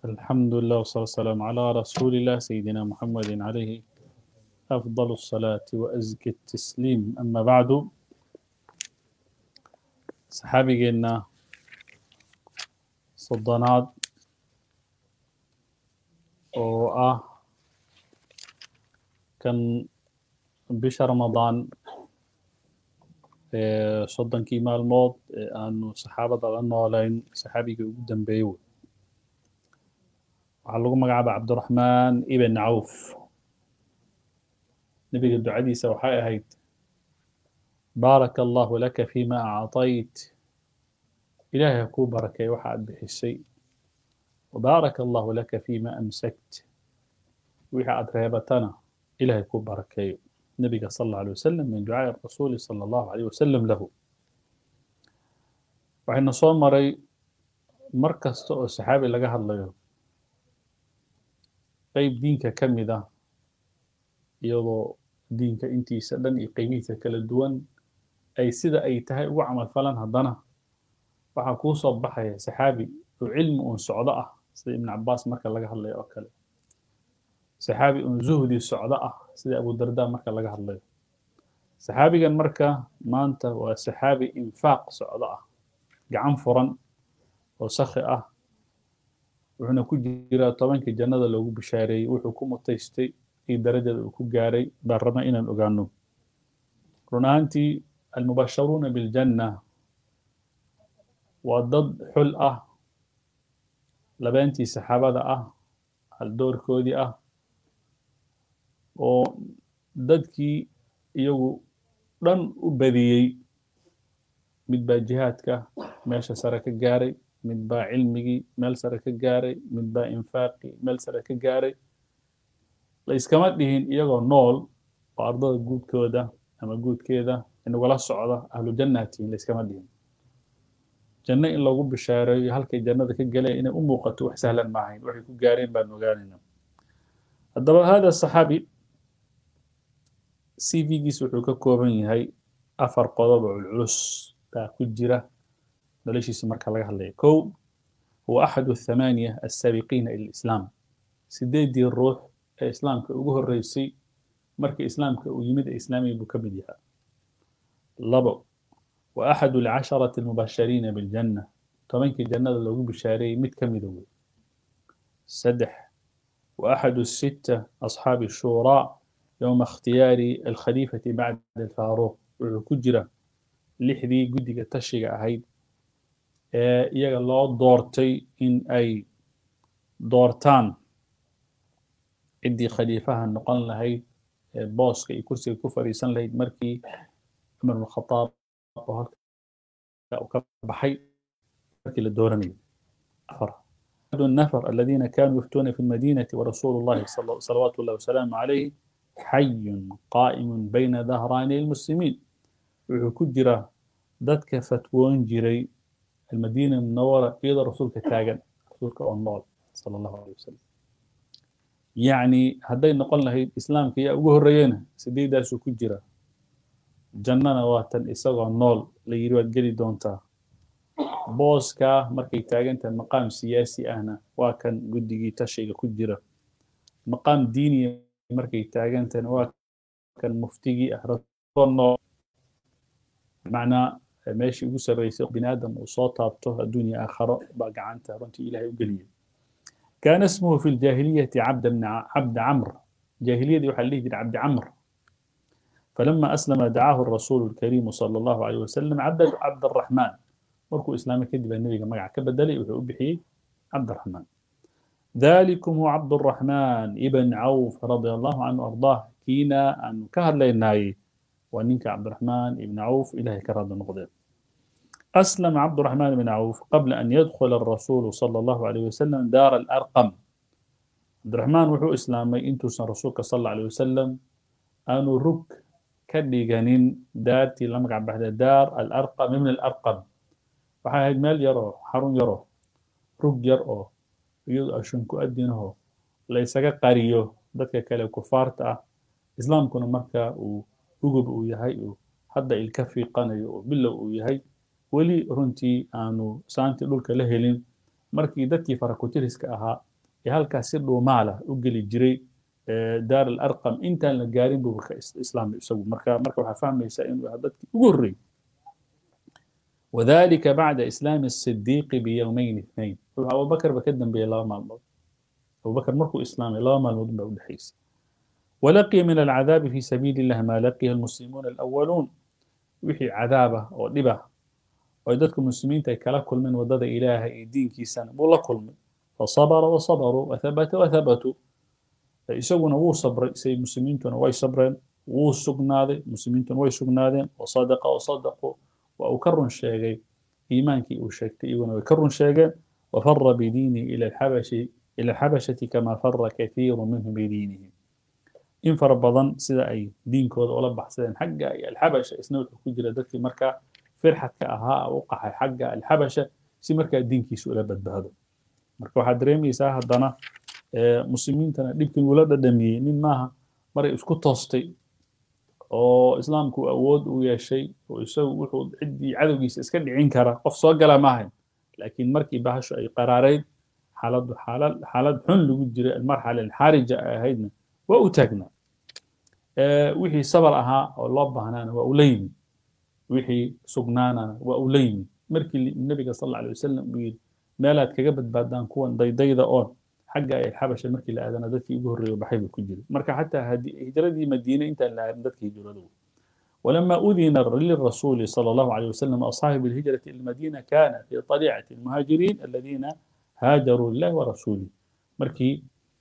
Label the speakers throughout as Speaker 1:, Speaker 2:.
Speaker 1: الحمد لله والصلاة والسلام على رسول الله سيدنا محمد عليه أفضل الصلاة وأزكى التسليم أما بعد صحابي قلنا صدنات وآه كان بش رمضان soddonkii maalmood ee aanu saxaabada la noolayn saxaabigii ugu dambeeyey wey waxaa lagu magacaaba cabdiraxmaan ibn cawf nebiga ducadiisa waxay ahayd baaraka allahu laka fima acطayt ilaahay ha kuu barakeey waxa aad bixisay wabaaraka allahu laka fima amsakt wixii aad reebatana ilaahay kuu barakeeyo النبي صلى الله عليه وسلم من دعاء الرسول صلى الله عليه وسلم له waxayna soo maray mar kasta oo saxaabi laga hadlayo qeyb diinka ka mid ah iyadoo diinka intiisa dhan iyo qeybihiisa kala duwan ay sida ay tahay ugu camal falan haddana waxaa kuu soo baxaya saxaabi oo cilmi uun socdo ah sida ibn cabaas marka laga hadlayo oo kale saxaabi uun zuhdi socdo ah sida abu darda marka laga hadlayo saxaabigan marka maanta waa saxaabi infaaq socdo ah gacan furan oo sakhi ah wuxuuna ku jiraa tobankii jannada loogu bishaareeyey wuxuu ku mutaystay iyo darajada uu ku gaaray baan rabna inaan ogaano run ahaantii almubasharuuna biljanna waa dad xul ah labeentii saxaabada ah haldoorkoodii ah oo dadkii iyagu dhan u badiyey mid baa jihaadka meesha sare ka gaaray mid baa cilmigii meel sare ka gaaray mid baa infaaqii meel sare ka gaaray la iskama dhihin iyagoo nool oo ardada guudkooda ama guudkeeda inagula socda ahlu jannatiin la iskama dhihin janno in loogu bishaareeyo halkay jannada ka galeen inay u muuqato wax sahlan maahayn waxay ku gaareen baan ogaanayna haddaba hada saxaabi cv-giis wuxuu ka kooban yahay afar qodob oo culculus baa ku jira noloshiisa marka laga hadlaya kow huwa axadu athamaaniya assaabiqiina ila lislaam sideedii ruux ee islaamka ugu horreysay markii islaamka uu yimid ee islaamiga buu ka mid yahaa labo wa axadu alcasharati almubashariina biljanna tobankii jannada loogu bishaareeyey mid ka mida wey saddex wa axadu sitta asxaabi shuuraa يوم اختيار الخليفة بعد الفاروق وكجرة لحدي قدقة تشيق أهيد iyaga loo doortay in ay doortaan ciddii khaliifaha noqon lahayd ee booska iyo kursiga ku fadhiisan lahayd markii cumar bn khataab oo halka uu ka baxay markii la dooranayay afar النفر الذين كانوا يفتون في المدينة ورسول الله صلوات الله وسلامه عليه حي قائم بين ظهراني المسلمين wuxuu ku jira dadka fatwoon jiray almadiina munawara iyadoo rasuulka taagan rasuulka oo nool sala allahu alay wasalam yacni hadday noqon lahayd islaamka yaa ugu horreeyena sideedaasuu ku jira jannana waa tan isagoo nool la yidhi waad geli doontaa booskaa markay taagan tahay maqaam siyaasi ahna waa kan guddigii tashiga ku jira maqaam diiniya markay taagan tahayna waa kan muftigii ah nool macnaa meeshii ugu sarreysay bini aadam uu soo taabto adduunya aakharo baa gacanta runtii ilaahay u geliyay kaana ismuhu fi ljaahiliyati cabda cabda camr jaahiliyadii waxaa la dhihi jiray cabdi camr فلما أسلم دعاه الرسول الكريم صلى الله عليه وسلم عبد عبد الرحمن مركو إسلامي كذب النبي مقع كبدلي وحي عبد الرحمن ذلكم هو عبد الرحمن ابن عوف رضي الله عنه وأرضاه كينا أن كهر ليناي ونينك عبد الرحمن ابن عوف إلهي كرد النقدين أسلم عبد الرحمن بن عوف قبل أن يدخل الرسول صلى الله عليه وسلم دار الأرقم عبد الرحمن وحو إسلامي انتو سن رسولك صلى الله عليه وسلم أنو رك كديغانين دارتي لما قاعد بعد دار الأرقم من الأرقم waxay ahayd meel yaroo xarun yaroo rug yar oo iyadoo ashun ku adinaho la isaga qariyo dadka kale kufaarta ah islaamkuna marka uu ugub uu yahay uu hadda ilka fiiqanayo oo bilow uu yahay weli runtii aanu saantii dhulka la helin markii dadkii farakutiriska ahaa ee halkaas si dhuumaala u geli jiray daar alarqam intaan la gaarin buu ka islaamay isagu marka marka waxaa fahmaysaa inuu yahay dadkii ugu horreeyey وذلك بعد إسلام الصديق بيومين اثنين أبو بكر بكدم بي الله مال أبو بكر مركو إسلامي الله مال مدن بأودحيس ولقي من العذاب في سبيل الله ما لقي المسلمون الأولون وحي عذابه ودبه ويددك المسلمين تكلا كل من ودد إله دين كيسان والله كل من فصبر وصبروا وثبت وثبتوا يسوون وو صبر سي مسلمين واي صبرين وو سقنادي مسلمين واي سقنادين وصدق وصدقوا وأكرن شيئا إيمانك وشكت إيوان وكرن شيئا وفر بدينه إلى الحبش إلى الحبشة كما فر كثير منهم بدينهم إن فربضان سيدا أي دين كود ولا بحثين حقا الحبشة إسنوت كجرة دكي مركا فرحة كأها وقع حقا الحبشة سي مركا دين كي سؤال بدبهدو مركا واحد دريمي ساها دانا مسلمين تنا ديبكن ولاد دمي نين ماها مري اسكو توستي oo islaamku awood u yeeshay oo isagu wuxuu ciddii cadowgiisa iska dhicin kara qof soo gala maahayn laakiin markii bahashu ay qaraarayd xaaladdu xaalad xaalad xun lagu jiray almarxala alxaarija ay ahaydna waa u taagnaa wixii sabar ahaa oo loo baahnaana waa ula yimi wixii sugnaanana waa ula yimi markii nabiga sal alla alay wasalam uu yidhi meelaad kaga badbaadaan kuwan daydayda oon xagga ay xabasha markii la aadana dadkii ugu horreeya baxay buu ku jiray marka xataa hijradii madiine intaan la aarin dadkii hijradu ولما أذن للرسول صلى الله عليه وسلم أصحاب الهجرة إلى المدينة كان في طليعة المهاجرين الذين هاجروا لله ورسوله مركي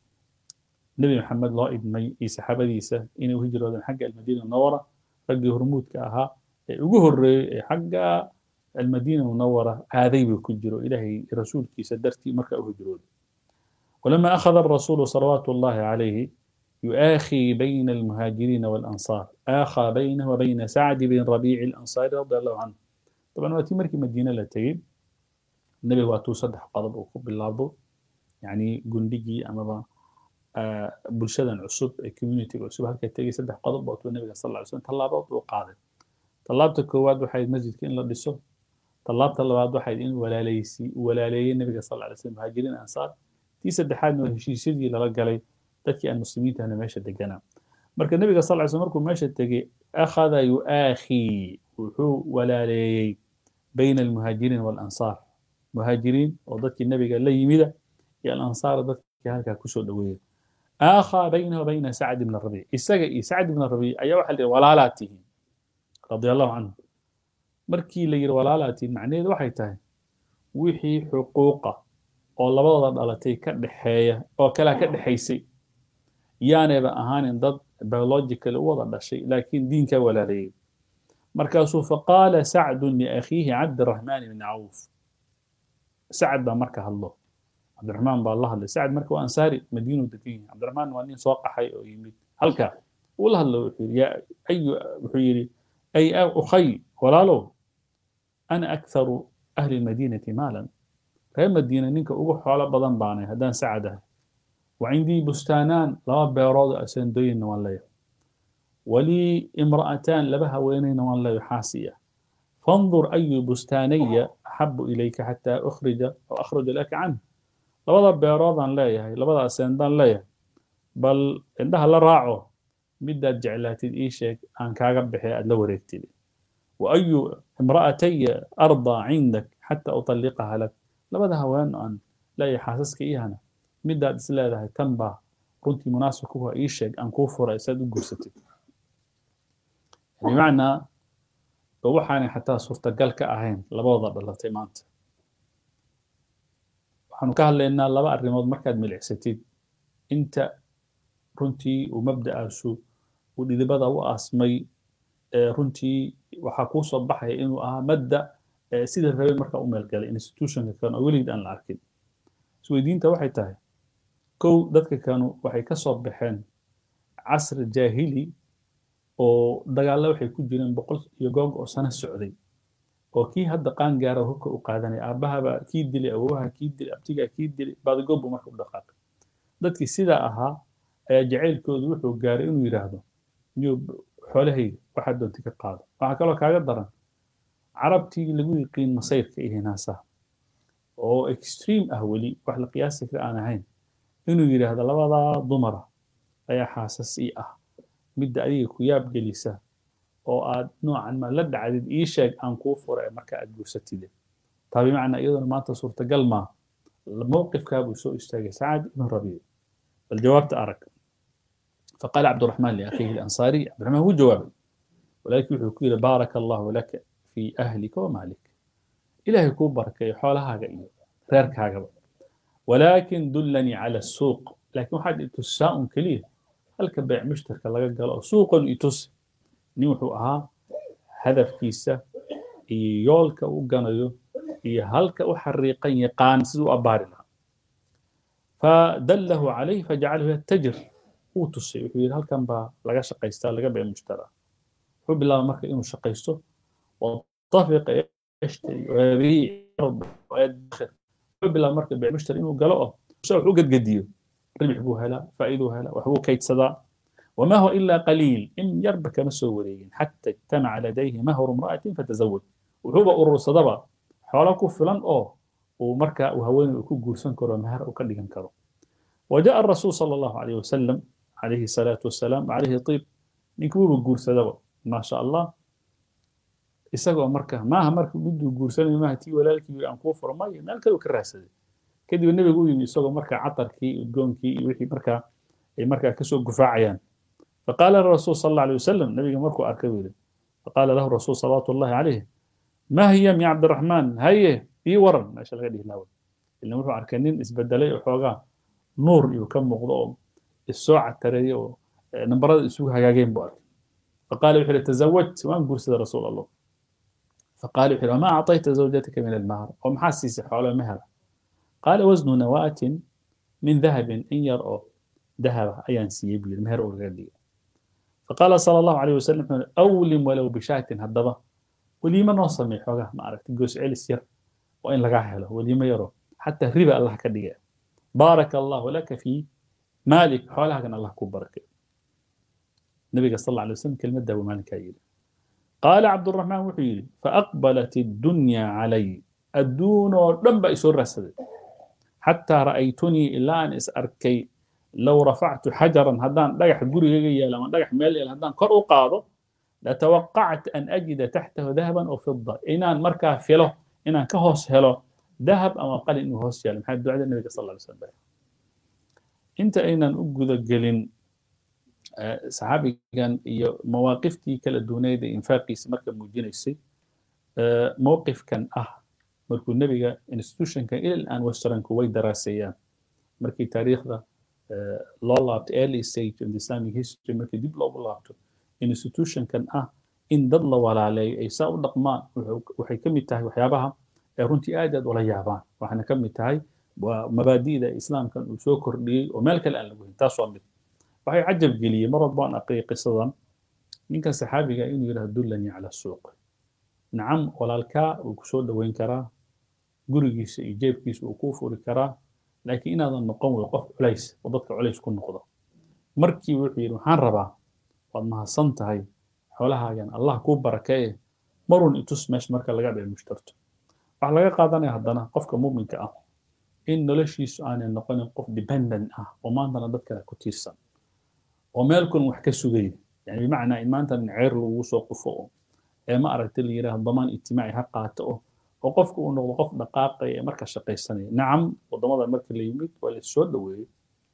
Speaker 1: نبي محمد الله ابن إيسى حبديسة إنه هجرة حق المدينة المنورة رقي هرمود كأها وجهر حق المدينة المنورة هذي بكجروا إلهي رسول كي سدرتي مركا هجروا ولما أخذ الرسول صلوات الله عليه يؤاخي بين المهاجرين والأنصار آخى بينه وبين سعد بن ربيع الأنصاري رضي الله عنه طبعا وقت مركي مدينة لتين النبي واتو صدح قضب وكب اللابو يعني قندقي أما آه بلشدن عصب كوميونيتي عصب هكا تجي صدح قضب واتو النبي صلى الله عليه وسلم طلابات وقاضي طلابت الكواد وحيد مسجد كين لا دسو طلابت اللباد وحيد إن ولا ليسي ولا لي النبي صلى الله عليه وسلم مهاجرين أنصار tii saddexaadna waa heshiisyadii lala galay dadkii aan muslimiintahna meesha deganaa marka nebiga sal sl markuu meesha tegey akhada yu'aakhii wuxuu walaaleeyey bayna almuhaajiriin waalansaar muhaajiriin oo dadkii nebiga la yimida iyo alansaar dadkii halkaa kusoo dhoweeya aakhaa baynahu bayna sacd ibn rabiic isaga iyo sacd ibn rabiic ayaa waxa la yidhi walaalaad tihiin radia allahu canhu markii la yidhi walaalaad tihiin macnaheedu waxay tahay wixii xuquuqa oo labadooda dhalatay ka dhexeeya oo kalea ka dhexaysay yaanayba ahaanin dad biological u wada dhashay laakiin diinkaa walaaleeyey markaasuu faqaala sacdun liakhiihi cabdiraxmaan ibni cawf sacad baa marka hadlo cabdiraxmaan baa la hadlay sacad marka waa ansaari madiinu degan yahay cabdiraxmaan waa nin soo qaxay oo yimid halka uu la hadlo wuxuu yidhi yaa ayu wuxuu yidhi ay ukhay walaalow ana aktharu ahli lmadiinati maalan reer madiina ninka ugu xoolo badan baanay haddaan sacad ahay وعندي بستانان لما بيرود أسندوين وان ليه ولي امرأتان لبها وينين وان ليه حاسية فانظر أي بستاني أحب إليك حتى أخرج أو أخرج لك عنه لبدا بيرود أن ليه لبدا أسندان ليه بل عندها لا راعو مدة جعلات إيشك أن كاغب بحي أدلو ريكتلي وأي امرأتي أرضى عندك حتى أطلقها لك لبدا هوان أن لا يحاسسك إيهانا midaad is leedahay tan baa runtii munaasib kuwa ii sheeg aan kuu furay saad u gursatid bimacnaa waxaanay xataa suurtagal ka ahayn labadooda dhalatay maanta waxaanu ka hadlaynaa laba arrimood markaad milicsatid inta runtii uu mabda'aasu uu dhidibada u aasmay runtii waxaa kuu soo baxaya inuu ahaa madda sida rabay markaa u meelgalay institutionka kan oo weligid aan la arkin isweydiinta waxay tahay kow dadka kanu waxay ka soo baxeen casri jaahili oo dagaalla waxay ku jireen boqol iyo goog oo sano socday oo kii hadda qaangaara hubka u qaadanaya aabahaba kii dilay awowaha kii dilay abtigaa kii dilay baadigoobbu marka u dhaqaaqay dadkii sidaa ahaa ayaa jacaylkoodu wuxuu gaaray inuu yidhaahdo niyo xoolahayga waxaad doonta ka qaado waxaa kaloo kaaga daran carabtii lagu yiqiin masayrka iyo hinaasaha oo extreme ah weli wax la qiyaasi kara aan ahayn inuu yidhaahdo labadaa dumara ayaa xaasas ii ah midda adiga ku yaab gelisa oo aad noocan ma la dhacdid ii sheeg aan kuu fura ee marka aad guursatide taa bimacnaa iyaduna maanta suurtagal maa mowqifkaa buu soo istaagay sacad ibn rabiic bal jawaabta arag فقال عبد الرحمن لأخيه الأنصاري عبد الرحمن هو جوابي ولكن يقول بارك الله لك في أهلك ومالك إلهي كو بركة حولها هاga reerka hagaba ولكن دلني على السوق لكن waxaad itusaa un keliya halka beec mushtarka laga galo oo suuqan itusi nin wuxuu ahaa hadafkiisa iyo yoolka u ganayo iyo halka u xariiqan yaqaan siduu u abbaari lahaa فدله عليه فجعله يتجر wuu tusay wuxuu yidhi halkan baa laga shaqaystaa laga beec mushtara wuxuu bilaabay marka inuu shaqaysto watafiqa yashtari wayabiic wayadkhir wuxuu bilaabay marka beec mushtari inuu galo oo se wax u gadgadiyo ribix buu helaa faa'iiduu helaa waxbuu kaydsadaa وما هو إلا قليل إن يربك مسو وريين حتى اجتمع لديه مهر امرأة فتزوج وهو أرور صدبا حولك فلان أو ومركا وهوين وكو جورسان كرو مهر وكدغن كرو وجاء الرسول صلى الله عليه وسلم عليه الصلاة والسلام عليه طيب نكوب جورسدبا ما شاء الله isagoo marka maaha marka miduu guursanay maaha tii walaalkii aan kuu furo maayo meel kale uu ka raadsaday kadib nebigu u yimi isagoo marka catarkii udgoonkii iyo wixii markaa ay markaa kasoo gufaacayaan فقال الرسول صلى الله عليه وسلم نبي مركو أركبيل فقال له الرسول صلى الله عليه ما هي يا عبد الرحمن هي في ورن ما شاء الله لاول اللي مركو أركنين اسبدلي وحوغا نور يكم مغضوب الساعة ترى نمبر السوق هاجين بار فقال وحيل تزوجت وان قرص رسول الله فقال وحيل ما أعطيت زوجتك من المهر ومحسس حول مهر قال وزن نواة من ذهب إن يرأى ذهب أيان سيبي المهر أورغادي فقال صلى الله عليه وسلم أولم ولو بشاة هدبة وليما نوصل حوغا ما عرفت جوس علس ير وإن لقاه له وليما يرو حتى ربا الله كدقاء بارك الله لك في مالك حولها كان الله كون بركة النبي صلى الله عليه وسلم كلمة دابو مالك هايل قال عبد الرحمن وحيل فأقبلت الدنيا علي الدون رب يسر رسد حتى رأيتني إلا أن أسأركي لو رفعت حجرا هدان دغح غريغا يالا ما دغح ميل يالا هدان كور او قادو لتوقعت ان اجد تحته ذهبا او فضه انان مركا فيلو انان كهوس هلو ذهب او قال انه هوس يالا محمد دعاء النبي صلى الله عليه وسلم انت اينان uguda gelin saxaabigan iyo mawaaqiftii kala duuneyd ee infaaqiisa marka muujinaysay mowqifkan ah markuu nebiga institutionkan ilal aan westernku way daraaseeyaan markii taariikhda loo laabto early stage of the islamic history markii dib loogu laabto institutionkan ah in dad la walaaleeyo ay saa u dhaqmaan waxay ka mid tahay waxyaabaha ee runtii aad aad ula yaabaan waxaana ka mid tahay waa mabaadi'da islaamkan uu soo kordhiyey oo meel kale aan lagu hin taas waa mid waxay cajab geliyey mar walba aan aqriyay qisadan ninkan saxaabiga inuu yidhahdo dullanii cala suuq nacam walaalkaa uu ku soo dhoweyn karaa gurigiisa iyo jeebkiisa uu kuu furi karaa laakiin inaadan noqon wey qof culays oo dadka culays ku noqdo markii wuxuu yidhi waxaan rabaa waad mahadsan tahay xoolahaagan allah kuu barakeeye marun itus meesha marka laga dhici mushtarto waxaa laga qaadanaya haddana qofka muuminka ah in noloshiisu aanay noqonin qof dependent ah oo maantana dad kale ku tiirsan oo meel kun wax ka sugaya yani bimacnaa in maantana ceer lagu soo qufo oo ee ma aragta la yidhaahdo damaan ijtimaaci ha qaato oo oo qofka uu noqdo qof dhaqaaqaya ee marka shaqaysanaya nacam waddamada marka la yimid waa la soo dhoweeyey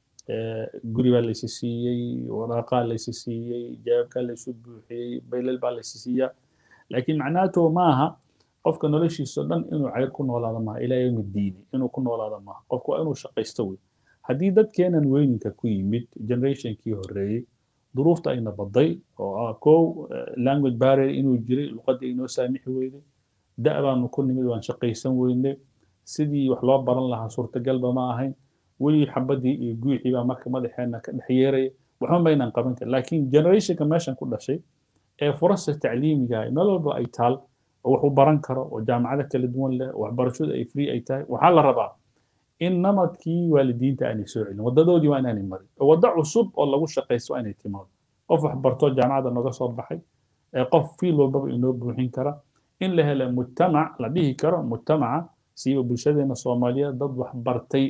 Speaker 1: guri baa laysi siiyey waraaqaa laysi siiyey jawaabkaa laysu buuxiyey baylal baa laysi siiyaa laakiin macnaatu maaha qofka noloshiisa dhan inuu cayr ku noolaado maaha ilaa yowmi diini inuu ku noolaado maaha qofku waa inuu shaqaysto wey haddii dadkeenan weyninka ku yimid generationkii horeeyey duruufta ayna baday oo ah kow language barrier inuu jiray luqaddii inoo saamixi weyday da' baanu ku nimid waan shaqaysan weyne sidii wax loo baran lahaa suurtagalba ma ahayn weli xabadii iyo guuxii baa marka madaxeena ka dhex yeeraya waxba maynaan qaban karin laakiin generationka meeshan ku dhashay ee furasta tacliimiga meel walba ay taal oo wax u baran karo oo jaamacado kala duwan leh oo waxbarashadu ay free ay tahay waxaa la rabaa in namadkii waalidiinta aanay soo celin waddadoodii waa inaanay marin oo waddo cusub oo lagu shaqaysto waa inay timaado qof waxbartoo jaamacadda nooga soo baxay ee qof fiil walbaba inoo buuxin kara in la helo mujtamac la dhihi karo mujtamaca siiba bulshadeena soomaaliyeed dad wax bartay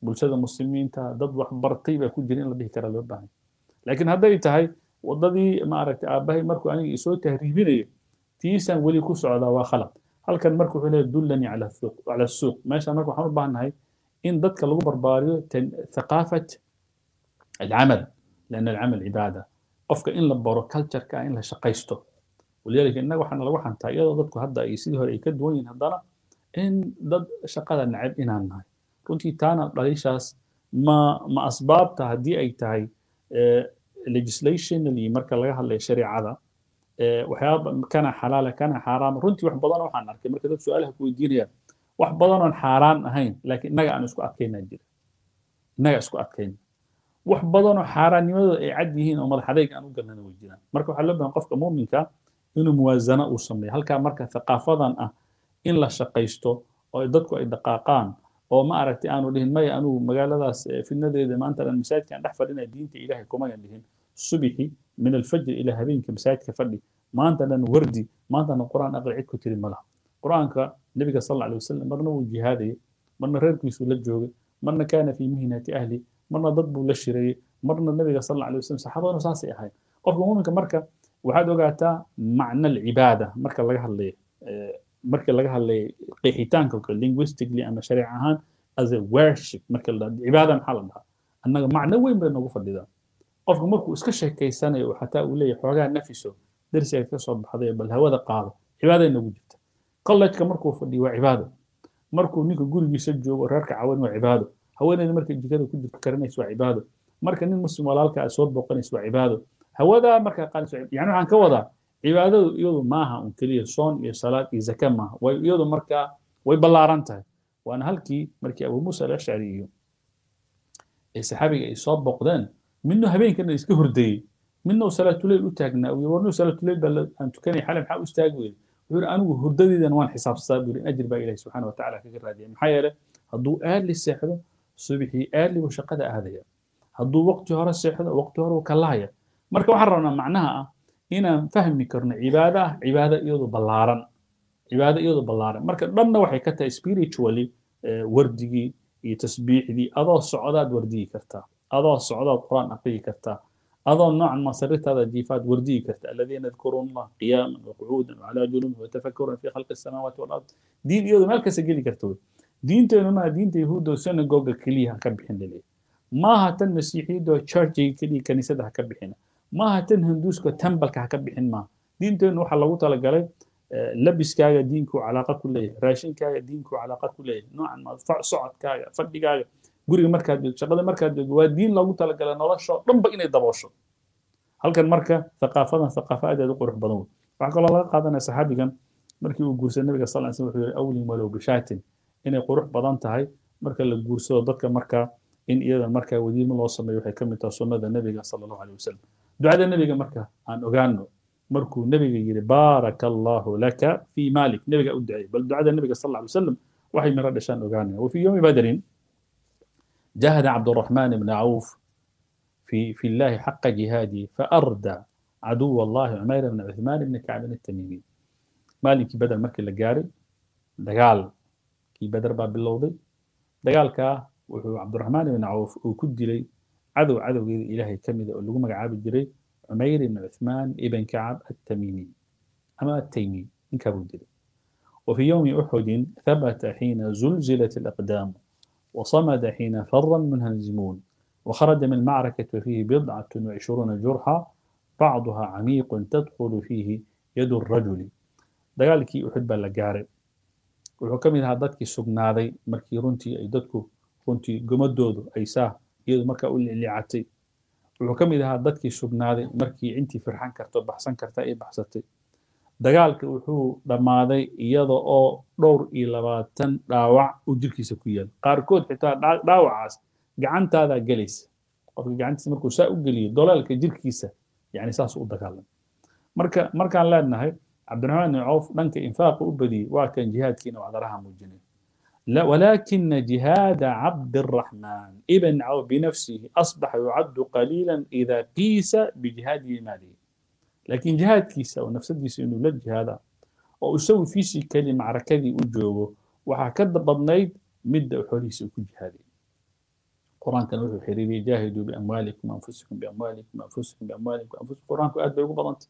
Speaker 1: bulshada muslimiinta dad wax bartay baa ku jira in la dhihi karaa loo baahan laakiin hadday tahay waddadii maaragtay aabbahay markuu aniga isoo tahriibinayo tiisaan weli ku socdaa waa khalad halkan marka wuxuu leeyahay dullanii cala suuq cala suuq meeshaan marka waxaan u baahannahay in dadka lagu barbaariyo thaqaafat alcamal lianna alcamal cibaada qofka in la baro cultureka in la shaqaysto walidaalika innaga waxaana lagu xantaa iyadoo dadku hadda ay sidii hore ay ka duwan yihiin haddana in dad shaqada nacab inaan nahay runtii taana dhaliishaas ma ma asbaabta haddii ay tahay legislationally marka laga hadlayo shareecada waxyaaba kana xalaala kana xaaraama runtii wax badan waxaan arkay marka dad su-aalaha ku weydiinayaan wax badan oon xaaraan ahayn laakiin innaga aan isku adkaynaa jira innaga isku adkayna wax badan oo xaaraannimadooda ay cad yihiin oo madax adayg aan u galnana way jiraan marka waxaa loo bahan qofka muuminka inuu muwaazano uu sameeyo halkaa marka thaqaafadan ah in la shaqaysto oo dadku ay dhaqaaqaan oo ma aragtay aanu dhihin maya anugu magaaladaas fidnadeeda maanta dhan masaajidkan dhex fadhinaya diinta ilaahay kumayan dhihin subixi min alfajr ilaa habeenka masaajidka fadhi maanta dhan wardi maanta dhan qur'aan aqri cid ku tiri malaha qur'aanka nabiga sal alla alay wasalam marna wuu jihaadayay marna reerkiisuu la joogay marna kaana fii mihnati ahli marna dad buu la shirayey marna nabiga sal alla alay wasalam saxaabaduna saasay ahayd qofka muuminka marka waxaad ogaataa macna alcibaada marka laga hadlayo marka laga hadlayo qeexitaanka kale linguistically ama shariic ahaan as a worship marka la dhahdo cibaada maxaa la dhahaa annaga macno weyn bay noogu fadhidaa qofku markuu iska sheekaysanayo xataa uu leeyahay xoogaa nafiso darsiga ka soo baxday bal hawada qaado cibaaday noogu jirta college-ka markuu fadhiyo waa cibaado markuu ninka gurigiisa joogo reerka cawan waa cibaado haweeneyda markay jikada ku jirto karinaysa waa cibaado marka nin muslim walaalka aad soo booqanaysa waa cibaado hawadaa markaa qaadaysa yani waxaan ka wadaa cibaadadu iyadu maaha un keliya soon iyo salaad iyo zaka maaha way iyadu markaa way ballaaran tahay waana halkii markii abu muusa alashcari iyo ee saxaabiga ay soo booqdeen midnu habeenkana iska hordayey midna uu salaatuleyl u taagnaa uu warnu salaatuleyl baa aan tukanay xalay maxaa u istaagi weyday wuxuu yidhi anigu hurdadeydan waan xisaabsadaa buu yidhi ajir baa ilahi subxaana watacaala kaga raadiyay maxaa yeele hadduu aadli seexdo subixii aadli buu shaqada aadaya hadduu waqti hore seexdo waqti hore uu kalahaya marka waxaan rabnaa macnaha ah inaan fahmi karno cibaado ah cibaado iyadu ballaaran cibaado iyadu ballaaran marka dhanna waxay ka tahay spiritually wardigii iyo tasbiixdii adoo socdaad wardiyi kartaa adoo socdaad quraan aqriyi kartaa adoo noocan masaritaada jiifaad wardiyi karta aladiina yadkuruuna allah qiyaaman waqucuudan wacalaa junubi watafakkuran fi khalqi asamaawaati walard diin iyadu meel kasta geli karta wey diinteenu maaha diinta yahuudda oo synagoga keliya ha ka bixin laleeyahy maaha tan masiixiyadda oo churchiga keliya kaniisada ha ka bixina maaha tan hinduuska tembalka ha ka bixin maaha diinteenu waxaa lagu talagalay labiskaaga diinku calaaqa ku leeyahay raashinkaaga diinku calaaqa ku leeyahay noocan ma socodkaaga fadhigaaga guriga markaad joogto shaqada markaad joogto waa diin loogu talagalay noloshoo dhanba inay daboosho halkan marka thaqaafadan thaqaafa aad aad u qurux badan wey waxaa kaloo laga qaadanaya saxaabigan markii uu guursaday nabiga sal slam wuxuu yihi awlin walow bishaatin inay qurux badan tahay marka la guursado dadka markaa in iyadan markaa wadiimo loo sameeyo waxay ka mid tahay sunnada nebiga sala allahu aleyh wasalam ducada nebiga marka aan ogaano markuu nebiga yidhi baaraka allahu laka fii maalik nebiga u duceeyey bal ducada nebiga sal alla alay wasalam waxay miro dhashaan ogaanaya wafii yowmi badrin جاهد عبد الرحمن بن عوف في في الله حق جهاده فأردى عدو الله عمير بن عثمان بن كعب التميمي مالك بدل مركي لقاري دقال كي بدر باب اللوضي دقال كا وحو عبد الرحمن بن عوف وكد لي عدو عدو إلهي كمد اللي قمك عابد جري عمير بن عثمان ابن كعب التميمي أما التيمي إن كابو وفي يوم أحد ثبت حين زلزلت الأقدام وصمد حين فر المنهزمون وخرج من المعركة وفيه بضعة وعشرون جرحى بعضها عميق تدخل فيه يد الرجل dagaalkii uxud baa la gaaray wuxuu ka mid ahaa dadkii sugnaaday markii runtii ay dadku runtii gomadoodu ay saa iyadu markaa u lilicatay wuxuu ka mid ahaa dadkii sugnaaday markii intii firxan karto baxsan karta ay baxsatay dagaalka wuxuu dhammaaday iyada oo dhowr iyo labaatan dhaawac uu jirkiisa ku yaal qaarkood xitaa dhaawacaas gacantaadaa gelaysa qofka gacantiisa markuu saa u geliyo dolaalka jirkiisa yani saas u dagaalam marka markaan leenahay cabdiraxmaan ibn cawf dhanka infaaqa u badiyey waa kan jihaadkiina wacdaraha muujinay ولكن جهاد عبد الرحمن ابن عوف بنفسه أصبح يعد قليلا إذا قيس بجهاد ماله لكن جهاد كيسا ونفسديس إنه لا جهادا وأسوي في شيء كلمة معركة أجوبه وحكد بدنيد مدة وحوليس وكل جهادي qur-aankana wuxuu xiriiriyey jaahiduu biamwaalikum anfusikum biamwaalikum anfusikum biamwaalikum anfusikum qur-aanku aad bay ugu badantay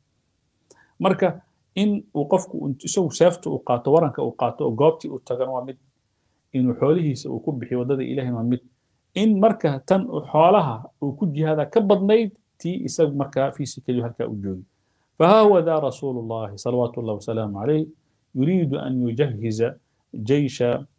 Speaker 1: marka in uu qofku isagu seefta uu qaato waranka uu qaato oo goobtii uu tagana waa mid inuu xoolihiisa uu ku bixiyo waddada ilaahay waa mid in marka tan xoolaha uu ku jihaada ka badnayd tii isagu markaa fiisikaliyu halkaa u joogi فها هو ذا رسول الله صلوات الله وسلامه عليه يريد أن يجهز جيش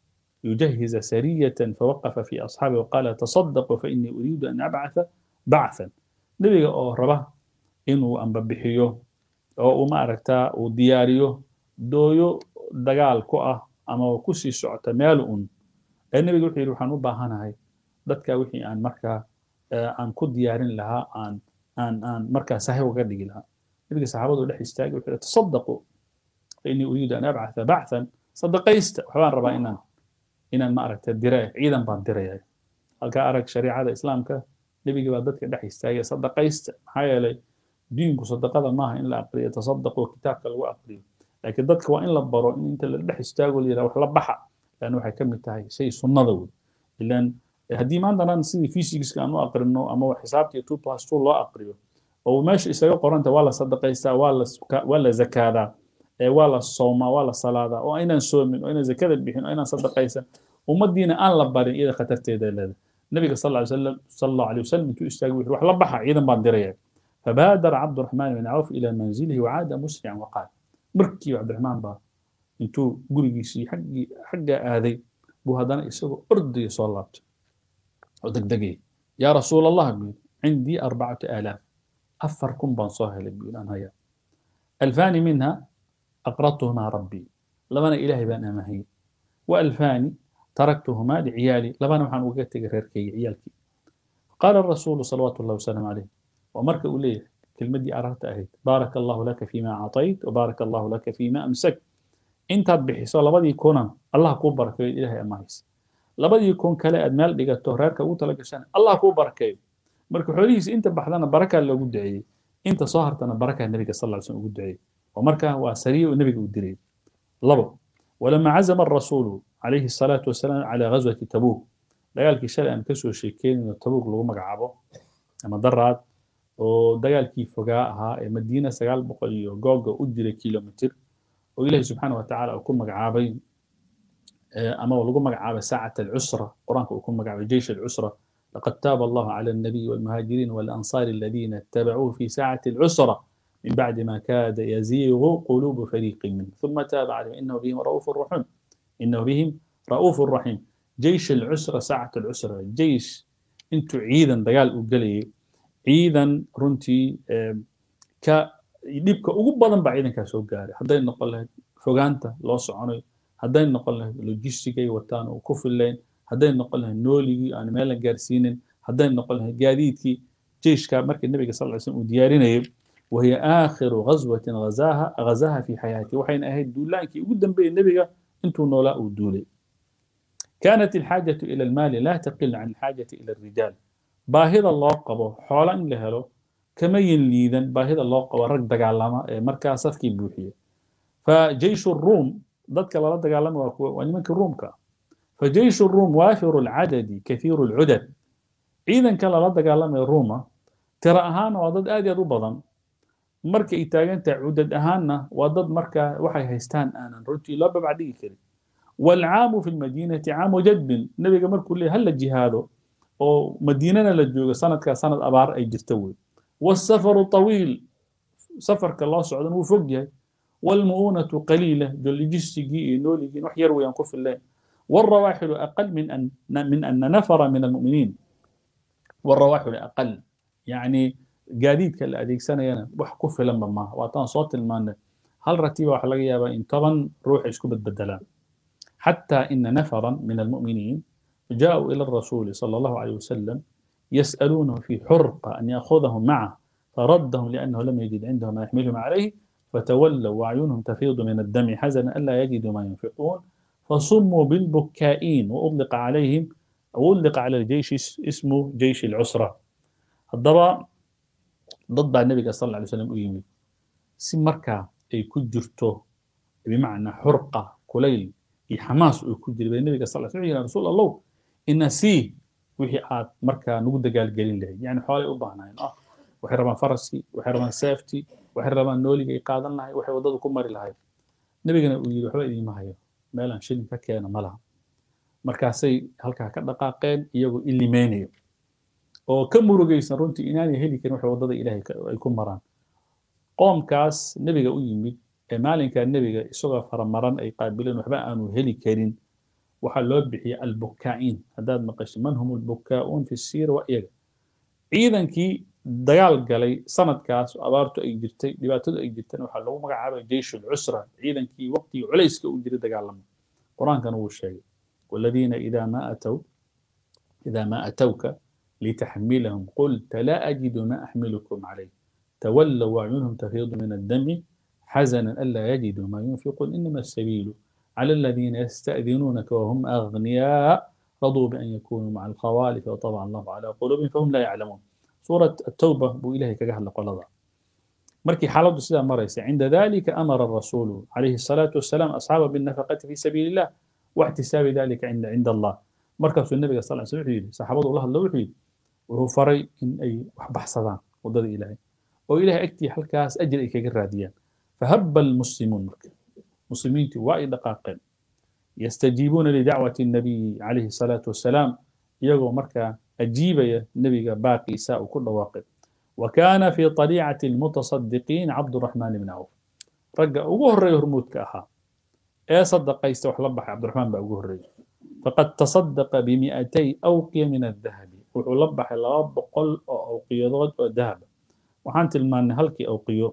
Speaker 1: يجهز سرية فوقف في أصحابه وقال تصدقوا فإني أريد أن أبعث بعثا نبي أو ربا إنه أن ببحيو أو ما أركتا ودياريو دويو دقال كوة أما وكسي سعت مالؤن النبي يقول حيرو حنو باهانا هاي dadka wixii aan markaa aan ku diyaarin lahaa aan aan aan markaa sahi uga dhigi lahaa nabiga saxaabadu dhex istaagay wuxuu yidhi tasaddaqu fainii uriidu an abcatha bacthan sadaqaysta waxbaan rabaa inaan inaan ma aragta dire ciidan baan diraya halkaa arag shariicada islaamka nebigi baa dadka dhex istaagay sadaqaysta maxaa yeelay diinku sadaqada maaha in la aqriyo tasaddaqu kitaabka lagu aqriyo laakiin dadka waa in la baro in inta la dhex istaago la yidhaha wax la baxa laanna waxay ka mid tahay shay sunnada wey ilaan haddii maantanan sidii physicska aan u aqrino ama xisaabtii two plus two loo aqriyo oo meesha isaga qoranta waa la sadaqaystaa waa la waa la zakaadaa waa la soomaa waa la salaadaa oo aynaan soomin oo aynaan zakada bixin oo aynaan sadaqaysan ummaddiina aan la barin iyada khatarteeda leedahay nabiga sal ly slam sal allahu alay wasalam intuu istaagay wuxuu wax la baxa ciidan baan diraya fabaadara cabduraxmaan bin cawf ilaa manzilihi wacaada musrican waqaal markii cabdiraxmaan baa intuu gurigiisii xaggii xaggaa aaday buu haddana isagoo ordaya soo laabtay oo degdegay yaa rasuul allah buu cindii arbacatu aalaaf أفر كن بان هلي بيقول أنا هيا ألفان منها أقرضتهما ربي لبنا إلهي بان أمهي وألفان تركتهما لعيالي لبنا وحن وقت غيركي عيالكي قال الرسول صلوات الله وسلم عليه ومرك أوليه كلمة دي أردت أهيد بارك الله لك فيما أعطيت وبارك الله لك فيما أمسك انت بحيث لبدي يكون الله كو بركة إلهي أمهيس لبدي يكون كلا أدمال لقى تهرارك أوتلك سنة الله كو بركة marka xoolihiisa inta baxdana barakaa loogu duceeyey inta soo hartana barakaa nebiga sal lla slam ugu duceeyey oo marka waa sariya uu nebiga u diray labo walama cazama arasuulu calayhi الsalaatu wasalaam calaa ghazwati tabuuk dagaalkii shalay aan kasoo sheekeynayno tabuuk lagu magacaabo ama daraad oo dagaalkii fogaa ahaa ee madiina sagaal boqol iyo googa u jiray kilomitir oo ilahi subxaana watacaala uu ku magacaabay ama lagu magacaabay saacat alcusra qur-aanka uu ku magacaabay jeish alcusra لقد تاب الله على النبي والمهاجرين والأنصار الذين اتبعوه في ساعة العسرة من بعد ما كاد يزيغ قلوب فريق منهم ثم تاب عليهم إنه بهم رؤوف رحيم إنه بهم رؤوف رحيم جيش العسرة ساعة العسرة جيش انتو عيدا دقال أقلي عيدا رنتي ك dhibka ugu badan baa ciidankaa soo gaaray hadday noqon lahayd fogaanta loo soconayo hadday noqon lahayd logistigay wataan oo ku fillayn hadday noqon lahayd nooligii aan meel la gaarsiinin hadday noqon lahayd gaadiidkii jeyshka markii nabiga sal ly slm uu diyaarinayay wahiya aakhiru ghazwatin ghazaha ghazaha fi xayaati waxayna ahayd duulaankii ugu dambeeyey nebiga intuu noolaa uu duulay كانت الحاجة إلى المال لا تقل عن الحاجة إلى الرجال باهظ الله قبو حولا إن لهلو كما ينليذا باهظ الله قبو رق دقالما مركا صفكي بوحية فجيش الروم ضدك الله دقالما ونمك الروم كا فجيش الروم وافر العدد كثير العدد إذا كان لا دقالما الروما ترى أهانا وضد آدي أدو بضن مركا إتاغان عدد أهانا وضد مركا وحي هيستان آنا رجي لا ببعدي كريم والعام في المدينة عام جد نبي قمر كل هل جهاده أو مدينة لجوجة سنة كسنة أبار أي جرتوي والسفر طويل سفر كالله سعودا وفوق والمؤونة قليلة جل جسجي نولي وحير وينقف الليل والرواحل أقل من أن من أن نفر من المؤمنين والرواحل أقل يعني قاديد كلا أديك سنة ينا وحكف لما ما وطان صوت المان هل رتيبة وحلقيا إن طبعا روح يسكب بدلان حتى إن نفرا من المؤمنين جاءوا إلى الرسول صلى الله عليه وسلم يسألونه في حرقة أن يأخذهم معه فردهم لأنه لم يجد عنده ما يحملهم عليه فتولوا وأعينهم تفيض من الدم حزنا ألا يجدوا ما ينفقون فصموا بالبكائين وأطلق عليهم أو أطلق على الجيش اسمه جيش العسرة الضبع ضد النبي صلى الله عليه وسلم أيمي سمركا أي كجرته بمعنى حرقة كليل iyo xamaas uu ku jiray bay nabiga sal sl yidhi rasuul allow ina sii wixii aad markaa nagu dagaalgelin lahayd yani xoolay u baahnaayeen ah waxay rabaan faraskii waxay rabaan seeftii waxay rabaan nooliga ay qaadan lahay waxay waddada ku mari lahayd nebigana uu yidhi waxba idiima hayo meelaan shilin ka keena ma laha markaasay halkaa ka dhaqaaqeen iyagoo ilimeynayo oo ka murugaysan runtii inaanay heli karin waxay waddada ilaahay ay ku maraan qoomkaas nebiga u yimid ee maalinkaa nebiga isagoo faramaran ay qaabileen waxba aanu heli karin waxaa loo bixiyay albukaa'iin haddaad maqasho man hum albukaa'uun fi siira waa iyaga ciidankii dagaal galay sanadkaas abaartu ay jirtay dhibaatadu ay jirtana waxaa lagu magacaabay jeysh alcusra ciidankii waqtigii culayska u jiray dagaalama qur-aankana wuu sheegay waladiina idaa ma atow idaa ma atowka litaxmilahum qulta laa ajidu ma axmilukum calayh تولوا وأعينهم تفيض من الدم حزنا ألا يجدوا ما ينفقون إنما السبيل على الذين يستأذنونك وهم أغنياء رضوا بأن يكونوا مع الخوالف وطبع الله على قلوبهم فهم لا يعلمون سورة التوبة بو إلهي كجهل قلضا مركي حالة سيدا مريسة عند ذلك أمر الرسول عليه الصلاة والسلام أصحابه بالنفقة في سبيل الله واحتساب ذلك عند عند الله مركز النبي صلى الله عليه وسلم صحابة الله الله وحيد وهو فري إن أي بحصدان وضد إلهي oo ilahay agtii halkaas ajir ay kaga raadiyaan fahaba almuslimuun marka muslimiintii waa ay dhaqaaqeen yastajiibuuna lidacwati الnabiyi calayhi الsalaatu wasalaam iyagoo markaa ajiibaya nebiga baaqiisa uu ku dhawaaqay wa kaana fi طaliicati اlmutasadiqiin cabduraxmaan ibn cawf ragga ugu horreeya hormuudka ahaa ee sadaqaysta wax la baxay cabdiraxmaan baa ugu horreeya faqad tasadaqa bimi'atay awqiya min adahabi wuxuu la baxay laba boqol oo awqiyadood oo dahaba waxaan tilmaannay halkii awqiyo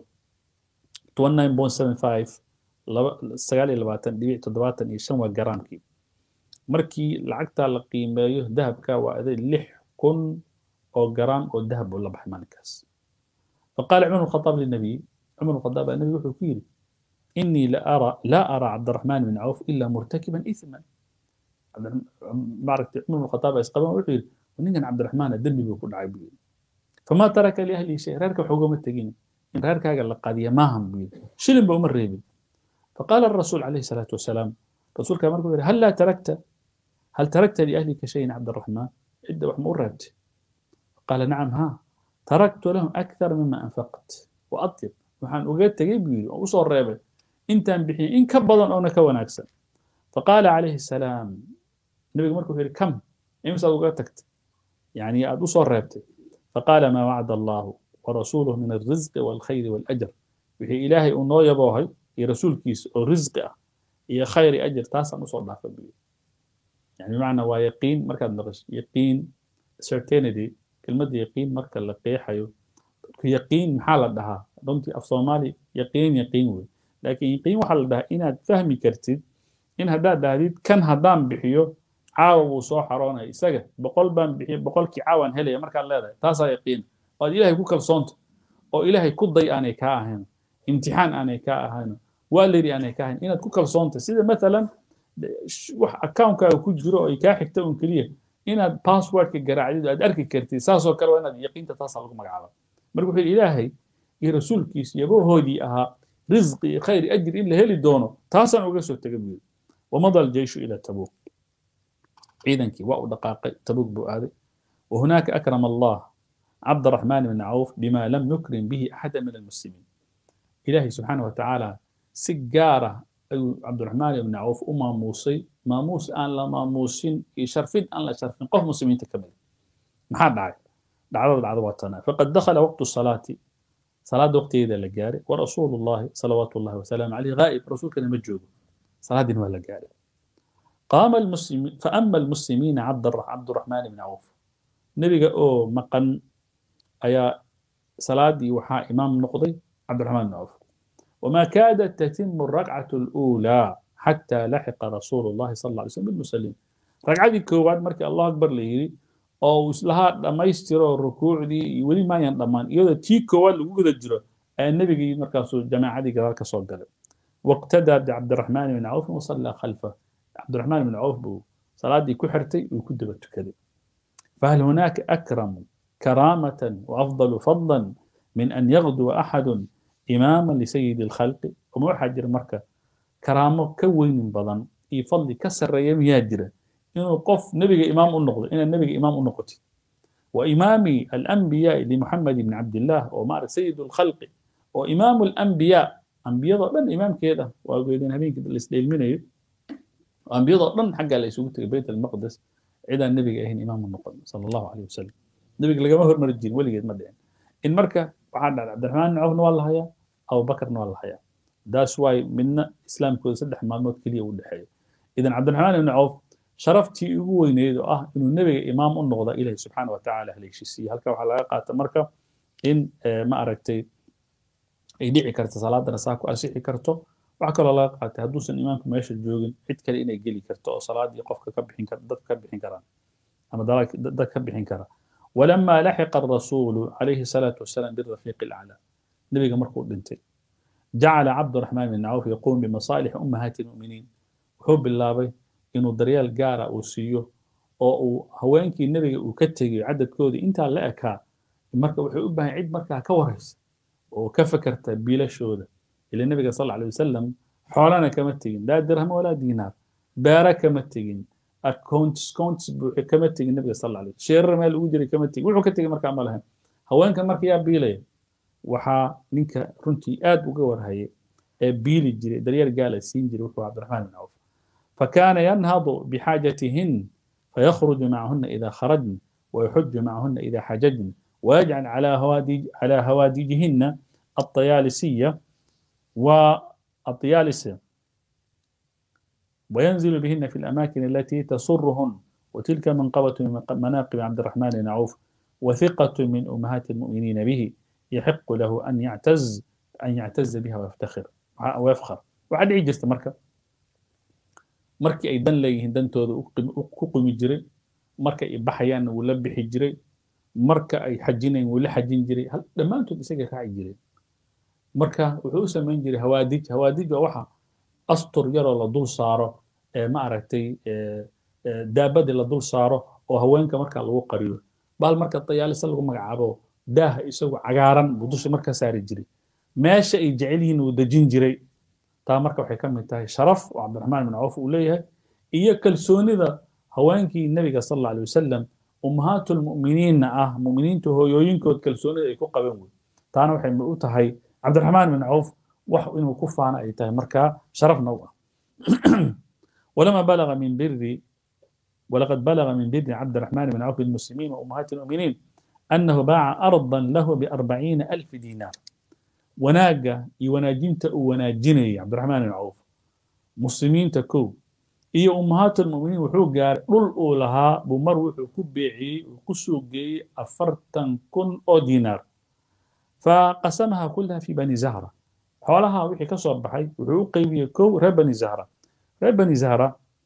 Speaker 1: sagaal iyo labaatan dhibic toddobaatan iyo shan waa garaamkii markii lacagtaa la qiimeeyo dahabka waa aday lix kun oo garaam oo dahab uu la baxay maalinkaas faqaala cumar khadaab linabiy cumar khadaab baa nabiga wuxuu ku yidhi inii laa araa cabdiraxmaan bin cawf ilaa murtakiban ithman maaragtay cumar khadaab baa isqaban wuxuu yidhi ninkan cabdiraxmaana dembi buu ku dhacay buu yidhi فما ترك لأهله شيء رارك حقوم التقين إن رارك هذا قضية ما هم بي شلم بأمر ريبي فقال الرسول عليه الصلاة والسلام رسول كما يقول هل لا تركت هل تركت لأهلك شيء عبد الرحمن عدة وحمور رد قال نعم ها تركت لهم أكثر مما أنفقت وأطيب وحان وقلت تجيب وصور ريبي انت بحين إن كبضا أو نكون أكثر فقال عليه السلام النبي مركو في كم إمسا وقلتك يعني أدو صور ريبتي فقال ما وعد الله ورسوله من الرزق والخير والأجر وهي إلهي أنو يبوهي يا رسول كيس الرزق يا خير أجر تاسع نصور ضعف يعني معنى ويقين مركز نقش يقين certainty كلمة يقين مركز لقيحة يقين محال لها دونتي أف صومالي يقين يقين وي لكن يقين وحال لها إن فهمي كرتيد إن هدا داديد كان هدام بحيو caawa wuu soo xaroonaya isaga boqol baan bixiy boqolkii caawaan helaya markaad leedahay taasaa yaqiin oad ilaahay ku kalsoonta oo ilaahay ku day aanay kaa ahayn imtixaan aanay kaa ahayn waaleri aanay kaa ahayn inaad ku kalsoonta sida maalan wax account-kaaga ku jiro oo ay kaa xigta un keliya inaad passwordka garaacdid aad arki kartid saasoo kale waa inaad yaqiinta taasaa lagu magacaaba marka wuxuu yidhi ilaahay iyo rasuulkiis yabahoodii ahaa risqi iyo khayr ajir in la heli doono taasaan uga soo tega buu yidhi wamada aljeyshu ila tabuuk ciidankii waa u dhaqaaqay tabuuk buu aaday وهناك أكرم الله عبد الرحمن بن عوف بما لم يكرم به أحدا من المسلمين إلهي سبحانه وتعالى سجارة أي عبد الرحمن بن عوف أما موصي ما موس أن لا ما موسين يشرفين أن لا شرفين قف مسلمين تكمل ما حد عاي دعوة العضواتنا فقد دخل وقت الصلاة صلاة وقت إذا لقاري ورسول الله صلوات الله وسلامه عليه غائب رسول كان مجوب صلاة دين ولا قاري قام المسلمين فأما المسلمين عبد عبد الرحمن بن عوف نبي أو مقن أيا صلاة وحا إمام نقضي عبد الرحمن بن عوف وما كادت تتم الركعة الأولى حتى لحق رسول الله صلى الله عليه وسلم بالمسلمين ركعة كواد مركي الله أكبر لي أو لها لما يستر الركوع دي ولي ما ينضمان يودا تي كواد لوجود الجرو النبي مركز جماعة دي كذلك صوت واقتدى بعبد الرحمن بن عوف وصلى خلفه عبد الرحمن بن عوف بو صلاة دي كحرتي وكدب كذا فهل هناك أكرم كرامة وأفضل فضلا من أن يغدو أحد إماما لسيد الخلق ومو حجر مركة كرامة كوين بضن يفضل كسر يم ياجرة inuu qof nebiga imaam u noqdo inaad nebiga imaam u noqotid وإمام الأنبياء لمحمد بن عبد الله ومار سيد الخلق وإمام الأنبياء أنبياء ضمن إمام كذا وأقولين هبين كده الإسلام منه أنبياء ضمن حق على يسوق بيت المقدس عدا النبي أهين إمام النقد صلى الله عليه وسلم النبي لقى ما هو مرجين ولا قد مدين إن مركة وحد عبد الرحمن بن عوف والله هيا أو بكر والله هيا ده شوي منا إسلام كل سدح معلومات كلية ولا حاجة إذا عبد الرحمن بن عوف sharaftii ugu weyneyd oo ah inuu nebiga imaam u noqda ilahi subxaana watacaala haleeshiisiiye halka waxaa laga qaata marka in ma aragtay ay dhici karto salaadana saa ku asixi karto waxaa kaloo laga qaatay hadduusan imaamku meesha joogin cid kale inay geli karto oo salaadii qofka ka bixin kar dadka ka bixin karaan ama dad ka bixin kara ولما لحق الرسول عليه الصلاة والسلام بالرفيق الأعلى نبي مركو دنتي جعل عبد الرحمن بن عوف يقوم بمصالح أمهات المؤمنين وحب الله بي inuu daryeel gaara uu siiyo oo uu haweenkii nebiga uu ka tegayo cadadkoodii intaa la ekaa marka wuxuu u baahan cid markaa ka waraysa oo ka fakarta biilashooda ila nebiga sal alay wasalam xoolana kama tegin laa dirham walaa diinaar beera kama tegin accounts counts buuxe kama tegin nebiga sal alay sheerar meel ugu jiray kama tegin wuxuu ka tegay markaa ma lahayn haweenkan marka yaa biilaya waxaa ninka runtii aad uga warhayay ee biili jiray daryeel gaala siin jiray wuxuu cabdiraxmaan bin cawf فكان ينهض بحاجتهن فيخرج معهن إذا خرجن ويحج معهن إذا حججن ويجعل على هوادج على هوادجهن الطيالسية والطيالسة وينزل بهن في الأماكن التي تسرهن وتلك منقبة من مناقب عبد الرحمن بن عوف وثقة من أمهات المؤمنين به يحق له أن يعتز أن يعتز بها ويفتخر ويفخر وعد عجزت مركب markii ay dan leeyihiin dantooda ku qumi jiray marka ay baxayaan wuu la bixi jiray marka ay xajinayn wuu la xajin jiray dhammaantood isagay raaci jireen marka wuxuu u samayn jiray hawaadij hawaadij waa waxa astur yaroo la dul saaro ee ma aragtay daabadii la dul saaro oo haweenka marka lagu qariyo bahal marka dayaalisa lagu magacaabo daaha isagu cagaaran buu dusha marka saari jiray meesha ay jecel yihiin wuu dejin jiray taa marka waxay ka mid tahay sharaf oo cabdiraxmaan bin cawf uu leeyahay iyo kalsoonida haweenkii nebiga sal alla alay wasalam ummahaatulmu'miniinna ah mu'miniinta hooyooyinkood kalsoonida ay ku qaban wey taana waxay u tahay cabdiraxmaan bin cawf wax inuu ku faana ay tahay markaa sharafna u ah ولما بلغ من بر ولقد بلغ من بر عبد الرحمن بن عوف المسلمين وأمهات المؤمنين أنه باع أرضا له بأربعين ألف دينار wanaaga iyo wanaajinta uu wanaajinayay cabdiraxmaan bin cawf muslimiinta kow iyo ummahaatulmuminiin wuxuu gaaray dhul uu lahaa buu mar wuxuu ku beeciyey uu ku soo geeyey afartan kun oo diinaar faqasamaha kullaha fi bani zahra xoolaha wixii ka soo baxay wuxuu u qeybiyey kow reer bani zahra reer bani zahra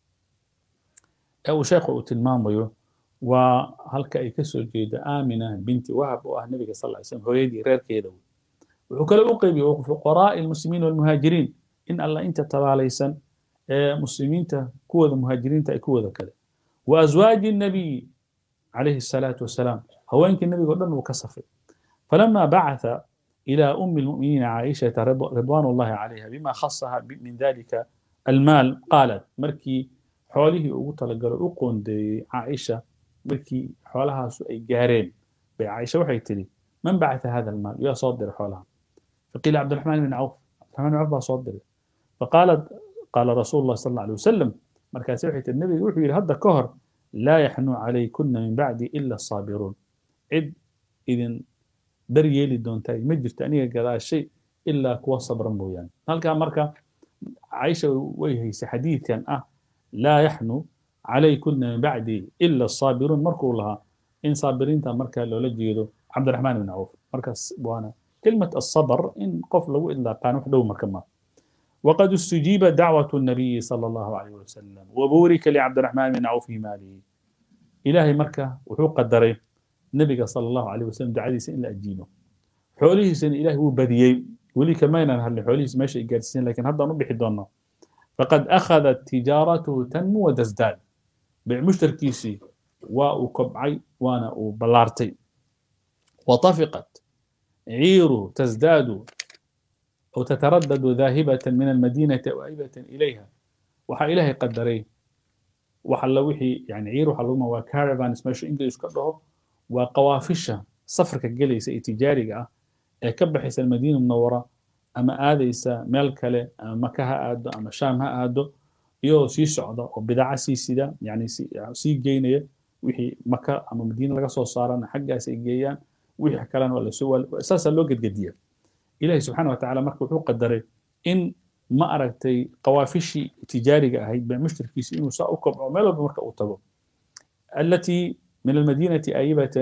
Speaker 1: ee uu sheekhu uu tilmaamayo waa halka ay ka soo jeedo aamina binti wahab oo ah nebiga sal ly slam hooyadii reerkeeda wuxuu kale u qeybiyey fuqaraa'i almuslimiin walmuhaajiriin in alla inta tabaalaysan ee muslimiinta kuwooda muhaajiriinta ay kuwooda kale wa aswaaji nabiyi calayhi asalaatu wasalaam haweenkii nebiga o dhan uu ka safay falama bacatha إلى أم المؤمنين عائشة رضوان الله عليها بما خصها من ذلك المال قالت مركي حوله أقول أقول دي عائشة مركي حولها سؤال جارين بعائشة وحي تلي من بعث هذا المال يا صدر حولها فقيل عبد الرحمن بن عوف عبد الرحمن بن عوف صدر فقالت قال رسول الله صلى الله عليه وسلم مركز وحي النبي يقول هذا كهر لا يحنو عليكن من بعدي إلا الصابرون عد إذن dar yeeli doontaa ma jirto aniga gadaashay ilaa kuwa sabran mooyaane halkaa marka caisha way haysay xadiidkan ah laa yaxnu calaykuna min bacdi ila asaabiruun markuu lahaa in saabiriinta markaa loola jeedo cabdiraxmaan bin cawf markaas waana كلمة الصبر إن قف لو إلا كان وحده مركما وقد استجيب دعوة النبي صلى الله عليه وسلم وبورك لعبد الرحمن بن عوف في ماله إلهي مركة وحو قدري النبي صلى الله عليه وسلم دعادي سن لا أجيبه حوليه سن إلهي هو بديي ولي كمان هل حوليه ماشي جالسين لكن هذا نبي حدونا فقد أخذت تجارته تنمو وتزداد بمشتركيسي وكبعي وانا وبلارتي وطفقت عير تزداد أو تتردد ذاهبة من المدينة وائبة إليها وحا إلهي قدري waxa la wixii yani ciir waxa lagu waa caravans meesha english ka dhaho waa qawaafisha safarka gelaysa ee tijaariga ah ee ka baxaysa almadiina munawara ama aadaysa meel kale ama maka ha aado ama shaam ha aado iyadoo sii socda oo bidaca sii sida yani sii geynaya wixii maka ama madiina laga soo saarana xaggaas ay geeyaan wixii kalena waa lasoo saasaa loo gedgediya ilahi subxaana wa tacaala marka wuxuu qadaray in ma aragtay qawaafishii tijaariga ahayd bee mushtarkiisi inuu saa u kobco meel walba marka uu tago التي من المدينة آيبة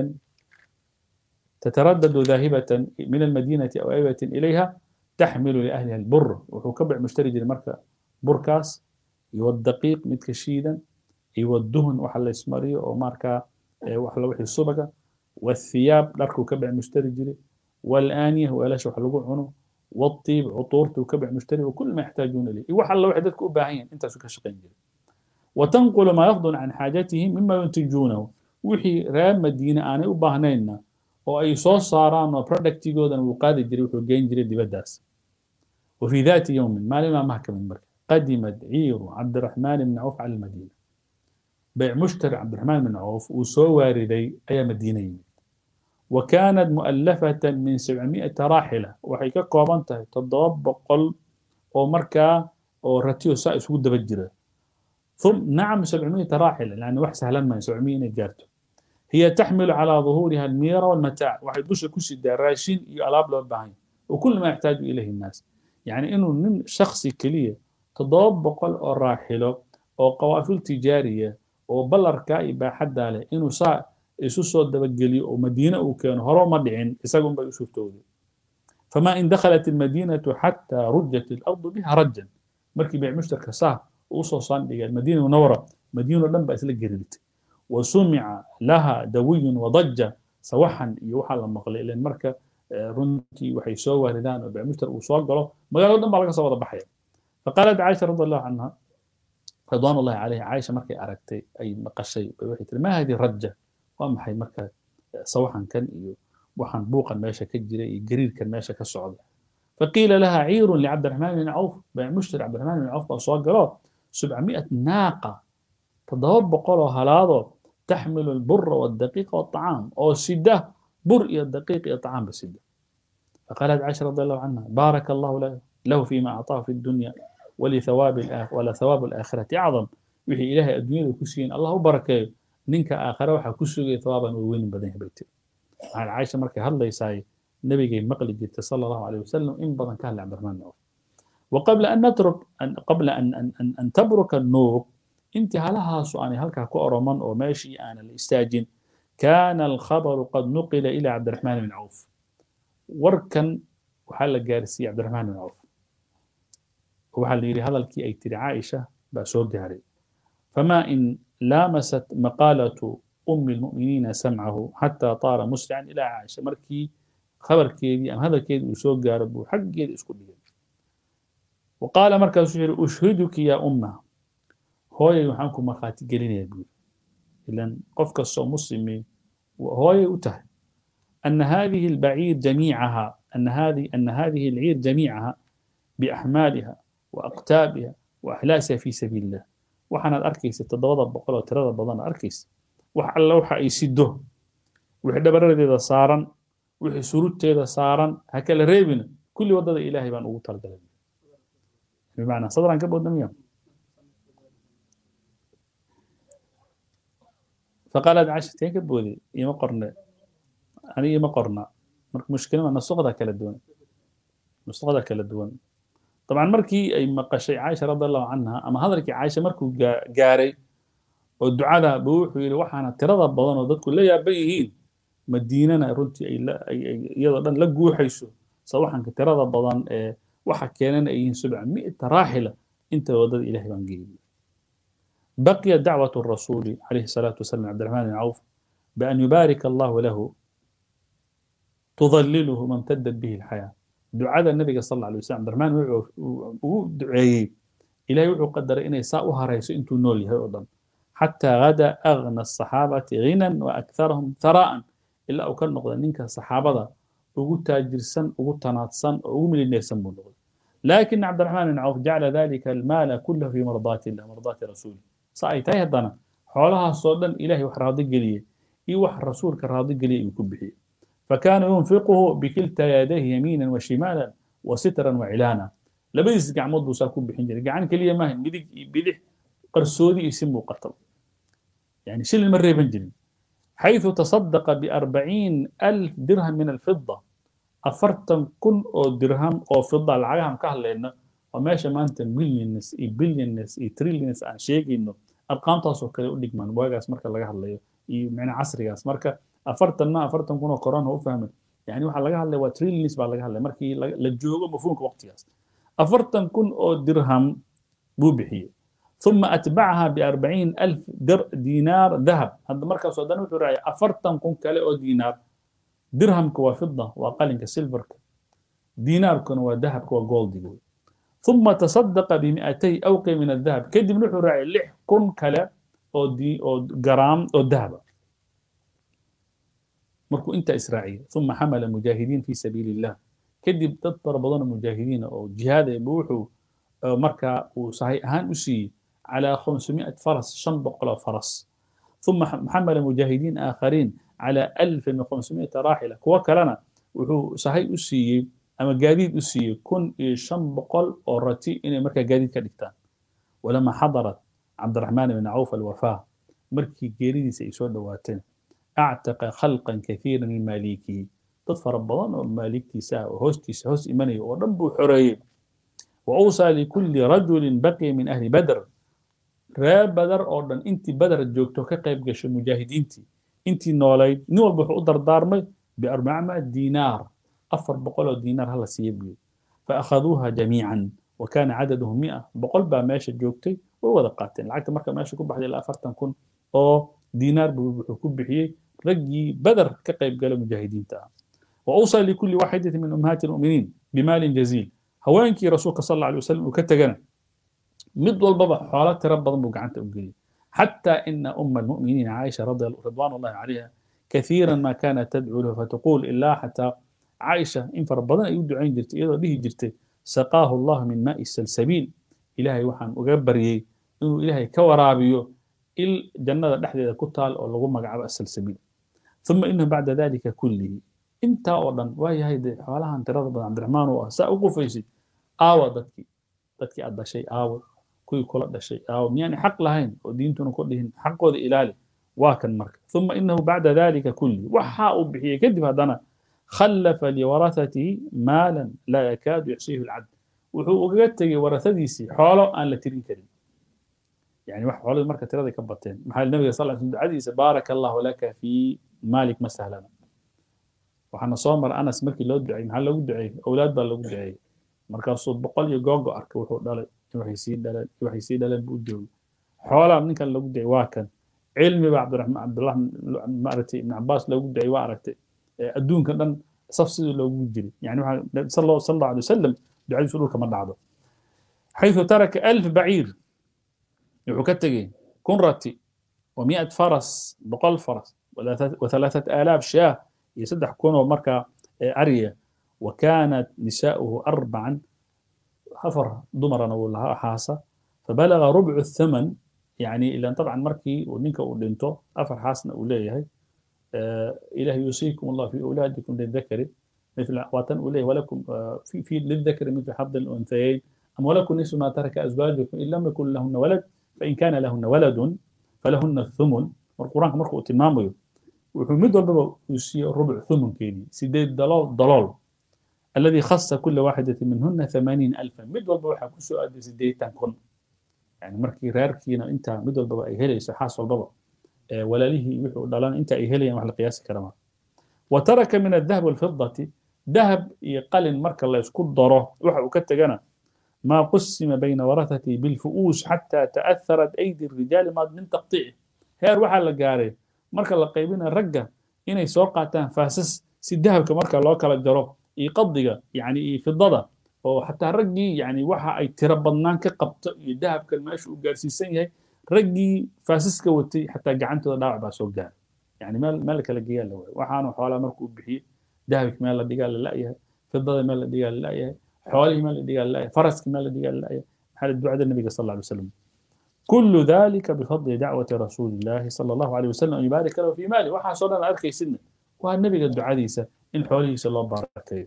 Speaker 1: تتردد ذاهبة من المدينة أو آيبة إليها تحمل لأهلها البر وحكبع مشتري المركة بركاس يودقيق متكشيدا يودهن وحل اسمري وماركا وحل وحي الصبقة والثياب لركو كبع مشتري جري والآنية ولاش وحلقوا عنه والطيب عطورته وكبع مشتري وكل ما يحتاجون إليه وحل وحدتك أباهين انت سكا شقين جري وتنقل ما يفضل عن حاجتهم مما ينتجونه وحي رام مدينة أنا أباهنينا oo ay soo saaraan oo productigoodana uu qaadi jiray wuxuu geyn jiray dibaddaas وفي ذات يوم ما لما محكم المركز قدمت عير عبد الرحمن بن عوف على المدينة بيع مشتري عبد الرحمن بن عوف وسو واردي أي مدينة وكانت مؤلفة من 700 راحلة وحي كقوبانتها تضرب قل أو مركا أو رتيو سائس ود بجرة ثم نعم 700 راحلة لأن واحد سهلا ما 700 جارته هي تحمل على ظهورها الميرة والمتاع واحد دوش كوشي راشين يلعب له البعين وكل ما يحتاج إليه الناس يعني إنه من شخصي كلية تضرب بقل أو راحلة أو قوافل تجارية أو بلركا يبقى حد عليه إنه سا isu soo dabageliyo oo madiine uu keeno hore ma dhicin isagun bay u suurtooday fama in dakhalat almadiinatu xataa rujat alardu biha rajan markii bayc mushtarka saa uu soo sandhigay almadiina munawara madiino dhan baa isla gerilitay wa sumica laha dawiyun wadaja sawaxan iyo waxaa la maqlay ilan marka runtii waxay soo waaridaan oo bayc mushtar uu soo galo magaalado dhan baa laga soo wada baxaya faqaalat caaisha radi allahu canha ridwaan ullahi calayha caaisha markay aragtay ay maqashay bay waxay tiri ma hadi raja waa maxay marka sawaxankan iyo waxaan buuqan meesha ka jira iyo gariirkan meesha ka socda faqiila laha ciirun licabdiraxmaan bin cawf baa mushtari cabdiraxmaan bin cawf baa soo galo subcami'at naaqa toddoba boqol oo halaadoo taxmilu albura waldaqiiqa walطacaam oo sida bur iyo daqiiq iyo طacaamba sida faqaalat caisha radi allahu canha baaraka allahu lahu fima acطaahu fi الdunya wala thawaabu alaakhirati acdam wixii ilaahay adduunyada ku siiyen allah u barakeeyo ninka aakhare waxaa ku sugaya thawaaban uu weynin badan yahay bay tiri waxaan caaisha markay hadlaysaay nabigay maqli jirtay sala allahu alayh wasalam in badan ka hadlay cabdiraxmaan bin cawf وقبل أن نترك أن قبل أن أن أن, أن تبرك النور انت هلها سؤالي هلك كأرمان أو ماشي أنا الاستاجن كان الخبر قد نقل إلى عبد الرحمن بن عوف وركن وحال جارسي عبد الرحمن بن عوف وحال يري هذا الكي أي تري عائشة بأسوق جاري فما إن لامست مقالة أم المؤمنين سمعه حتى طار مسرعا إلى عائشة مركي خبر كيدي أم هذا كيدي وسوق قارب حق كيدي اسكت وقال مركز شعر أشهدك يا أمة هو يحنكم مخاتي قلين يا بير إذن قفك الصو مسلمي وهو يؤته أن هذه البعير جميعها أن هذه أن هذه العير جميعها بأحمالها وأقتابها وأحلاسها في سبيل الله waxaanaad arkaysa toddobada boqol oo tirada badan arkaysa wax alla waxa ay sido wixii dhabaradeeda saaran wixii surudteeda saaran ha kala reebina kulli waddada ilaahay baan ugu talagalay bimacnaa sadraan ka boodna miya faqaalad cashir teen ka boodi ima qorne ani ima qorna marka mushkilada nasuqda kala duwan nasuqda kala duwan طبعا markii ay maqashay caaisha radi allahu canha ama hadalkii caaisha markuu gaaray oo ducada buu wuxuu yidhi waxaana tirada badan oo dadku la yaaban yihiin madiinana runtii ay iyadoo dhan la guuxayso sawaxanka tirada badan ee waxa keenana ay yihiin subca mi'ata raaxila inta waddada ilahay baan geeyay بقي دعوة الرسول عليه الصلاة والسلام عبد الرحمن بن عوف بأن يبارك الله له تظلله ما امتدت به الحياة دعاء النبي صلى الله عليه وسلم عبد الرحمن وحو دعيي إلهي وحو قدر إنه ساء رئيس انتو نولي هيوضا حتى غدا أغنى الصحابة غنى وأكثرهم ثراء إلا أو كان نقضى نينك الصحابة ugu taajirsan ugu tanaadsan oo ugu milinaysan buu noqday لكن عبد الرحمن بن عوف جعل ذلك المال كله في مرضات الله مرضات رسوله sa ay tahay haddana xoolahaasoo dhan ilahay wax raadi geliyey iyo wax rasuulka raadi geliyey ayuu ku bixiyey فكان ينفقه بكلتا يديه يمينا وشمالا وسترا وعلانا لبديس قعمود بوسا كو بخين جري قعان كليه ما هي ميدق بدح قرسودي يسمو قتل يعني شل المرة بنجري حيث تصدق بأربعين ألف درهم من الفضة أفرتن كن أو درهم أو فضة العجهم كهلا إنه وماشي ما أنت مليونس إي بليونس إي تريليونس عن شيء إنه أرقام تاسو كده يقول لك من واجاس مركز لقى هلا إي معنى عصري جاس مركز afartanna afartan kun oo koraan u fahmay yani waxaa laga hadlaya waa trillions baa laga hadlaya markii la joogo mafhuumka waqtigaas afartan kun oo dirham buu bixiyey ثم أتبعها بأربعين ألف در دينار ذهب هذا مركز سودان وحراية أفرتن كون كالي أو دينار درهم كوا فضة وأقل كسيلفر دينار كون وذهب كوا جولد ثم تصدق بمئتي أوقي من الذهب كدب نحراية لح كون كلا أو دي أو جرام أو ذهب markuu intaa israaciya uma xamala mujaahidiin fi sabiili illah kadib dad fara badanoo mujaahidiina oo jihaadayba wuxuu markaa uu sahay ahaan u siiyey calaa khamsumiat faras shan boqoloo faras uma xamala mujaahidiin aakhariin calaa alfin wakhamsumiata raaxila kuwo kalena wuxuu sahay u siiyey ama gaadiid u siiyey kun iyo shan boqol oo rati inay markaa gaadiid ka dhigtaan walama xadarat cabdiraxmaan ibn cawf alwafaa markii geeridiisa ay soo dhowaateen أعتق خلقا كثيرا من مالكه تظفر بضان ومالكتي ساعة وهوستي سهوس إيماني ورب حرية وأوصى لكل رجل بقي من أهل بدر راب بدر أوردن أنت بدر الجوكتو كقيب قش المجاهدين تي أنت نولي نول بحو أدر دارمي بأربعمائة دينار أفر بقول دينار هلا سيبلي فأخذوها جميعا وكان عددهم مئة بقول بقى ماشي الجوكتي وهو دقاتين العكت مركب ماشي كل واحد إلى أفرتن كن أو دينار بحكم بحيي رجي بدر كقيب قال مجاهدين تعالى وأوصى لكل واحدة من أمهات المؤمنين بمال جزيل هوانكي رسولك صلى الله عليه وسلم وكتجنا مد والبابا حالات رب ضمك عن تأجيل حتى إن أم المؤمنين عائشة رضي الله رضوان الله عليها كثيرا ما كانت تدعو له فتقول إلا حتى عائشة إن فربنا يدعين جرت إذا به جرت سقاه الله من ماء السلسبيل إلهي وحن وجبري إنه إلهي كورابيو il jannada dhexdeeda ku taal oo lagu magacaabo asalsabiil uma inahu bacda dalika kullihi intaa oo dhan waa yahay dee xoolahan tirada badan cabdiraxmaan oo ah saa u qufaysid aawa dadkii dadkii aad dhashay aawa kuwii kula dhashay aawa miyaanay xaq lahayn oo diintuna ku dhihin xaqooda ilaali waa kan marka uma inahu bacda dalika kullihi waxa uu bixiyey kadib haddana khallafa liwarathatihi maalan laa yakaadu yaxsiihu lcabd wuxuu ugaga tegey warasadiisii xoolo aan la tirin karin يعني wax xoolada marka tirada ka bateen maxaa nabiga sal ll ducadiisa baaraka allahu laka fi maalik ma sahlana waxaana soo mara anas markii loo duceeyey maxaa loogu duceeyey owlaad baa loogu duceeyey markaasuu boqol iyo googo arkay wuxuu dhalay waxay sii dhaleen waxay sii dhaleen buu joogay xoolaa ninkan loogu duceeyey waa kan cilmi baa cabdiraxmaan cabdullah maaragtay ibn cabaas loogu duceeyey waa aragtay adduunka dhan saf sidii loogu jiray yani waxaa sal allahu alay wasalam ducadiisu dhulka ma dhacdo حيث ترك ألف بعير wuxuu ka tegey kun rati ومئة فرس بقل فرس وثلاثة آلاف شاة يسدح كونوا مركا أريا وكانت نساؤه أربعا حفر ضمرا ولا حاسة فبلغ ربع الثمن يعني إلا طبعا مركي ونينك ودينتو أفر حاسنا أوليه آه إله يوصيكم الله في أولادكم للذكر مثل واتن أوليه ولكم آه في في للذكر مثل حظ الأنثيين أم ولكم نصف ما ترك أزواجكم إن لم يكن لهن ولد فإن كان لهن ولد فلهن الثمن والقرآن مركو تمامه وحمد والبابا يسي ربع ثمن كيني سيدي ضلال ضلال الذي خص كل واحدة منهن ثمانين ألفا مد والبابا حكو سؤال سيدي تنكن يعني مركي راركينا انت مد والبابا أي هلي سحاس والبابا أه ولا له يوحو ضلال انت أي هلي محل قياس كرما وترك من الذهب والفضة ذهب يقل مركا الله يسكت ضره وحو كتجنا ما قسم بين ورثته بالفؤوس حتى تأثرت أيدي الرجال ما من تقطيعه هير وحا لقاري مركا لقيبين الرقة إنay soo qaataan faasas si dahabka marka loo kala jaro iyo qadiga yani iyo fidada oo xataa raggii yani waxa ay tiro badnaan ka qabto iyo dahabkan meesha uu gaarsiisan yahay raggii faasaska watay xataa gacantooda dhaawac baa soo gaaray yani meel meel kala geeyaa la waayo waxaanu xoolaa markuu bixiyey dahabki meel la dhigaa la la'yahay fidada meel la dhigaa la la'yahay xoolihii meel la dhigaa la la'yahay faraskii meel la dhigaa la la'yahay maxaa ducada nabiga sal alla alay wasalam كل ذلك بفضل دعوة رسول الله صلى الله عليه وسلم أن يبارك له في ماله وحا صلى أركي سنة والنبي قد عديسة إن حوله صلى الله عليه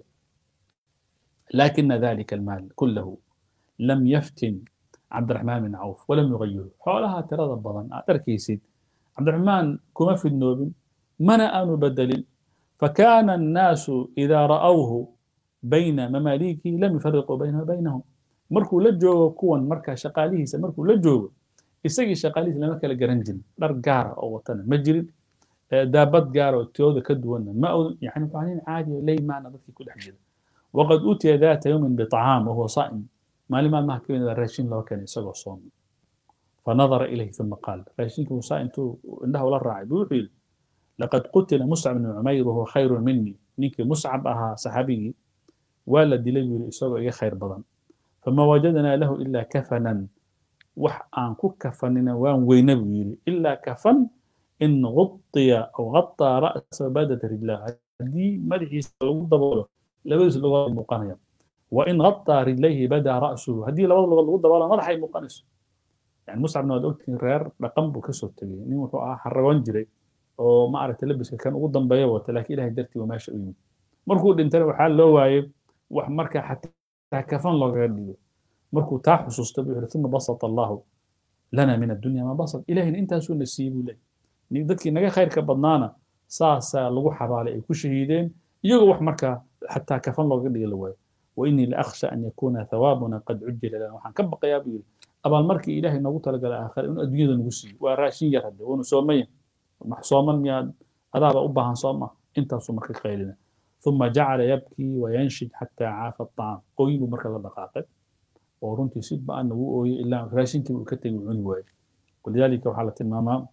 Speaker 1: لكن ذلك المال كله لم يفتن عبد الرحمن بن عوف ولم يغيره حولها ترى البضن أركيسيد عبد الرحمن كما في النوب منأ بدل فكان الناس إذا رأوه بين مماليكه لم يفرقوا بينه وبينهم markuu la joogo kuwan markaa shaqaalihiisa markuu la joogo isagii shaqaalihiisa lama kala garan jirin dhar gaara oo watana ma jirin daabad gaara oo tiyooda ka duwanna ma yani waa nin caadi oo leymaana dadkii ku dhex jira waqad utiya daata yawmin biطacaam wahuwa saa'im maalin maalmaha ka mid a raashin loo keenay isagoo sooman fanadara ilayhi uma qaal raashinkii musaa intuu indhaha ula raacay buu wuxuu yidhi laqad qutila muscab bnu cumayr wahuwa khayrun minii ninkii muscab ahaa saxaabigii waa la dilay buu yidhi isagoo iga khayr badan فما وجدنا له إلا كفنا وح أن كفننا وان وين بيري إلا كفن إن غطي أو غطى رأس بدة رجلاه دي مدحي لو دبوله لبس لغة مقانية وإن غطى رجليه بدا رأسه هدي لو لغة دبوله مدحي مقانس يعني مصعب بن عبد رير رقم بكسر تجي ني وحو حرغون جري oo ma aragtay labiska kan ugu dambeeya wata laakiin ilaahay dartii waa meesha u yimid markuu dhintana waxaa loo waayey wax markaa xataa kafan loogaga dhigo markuu taa xusuusta buu yidhi uma basata allahu lana min addunya ma basat ilahina intaasuu na siiyey buu leeyahy dadkii naga khayrka badnaana saasaa lagu xabaalay ay ku shahiideen iyagoo wax markaa xataa kafan loogaga dhiga la waayo وإني لأخشى أن يكون ثوابنا قد عجل لنا وحن كبق يا بيقول أبا المركي إلهي نقول تلقى الآخر إنه أدوية نقصي وراشين يرد وإنه سومية محصوما مياد أذاب أبها صومة أنت صومك خيرنا ثم جعل يبكي وينشد حتى عاف الطعام قوي مركز الدقائق ورنتي سيد بأنه وقوي إلا راشين كي وكتب وعني واي ولذلك وحالة الماما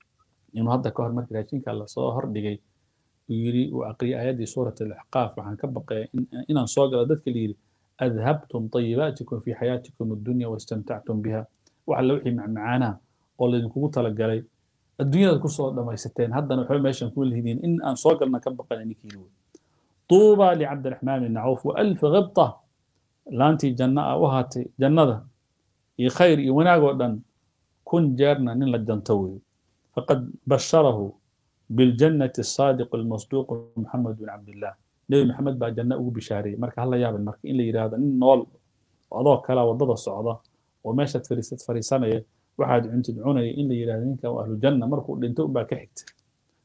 Speaker 1: إنه هذا كهر مركز راشين كالله صهر دقي يري وأقري آيات سورة الأحقاف وحن كبقى إن إن صاقر ذاتك اللي أذهبتم طيباتكم في حياتكم الدنيا واستمتعتم بها وعلى وحي مع معانا والله إنكم قلت لك الدنيا كسر لما يستين هذا نحن ماشي نقول هدين إن أن صاقرنا كبقى إنك يلوي طوبى لعبد الرحمن بن عوف وألف غبطة لانتي جنة وهاتي جنة يخير وناغو كن جارنا نلا جنتوي فقد بشره بالجنة الصادق المصدوق محمد بن عبد الله نبي محمد بقى جنة أو بشاري مرك هلا يابن مرك إن اللي يراد إن نول وضع كلا وضد الصعدة وماشت فريسة فريسانة واحد عند تدعون إن اللي يراد إنك وأهل الجنة مركو لنتو بقى كحت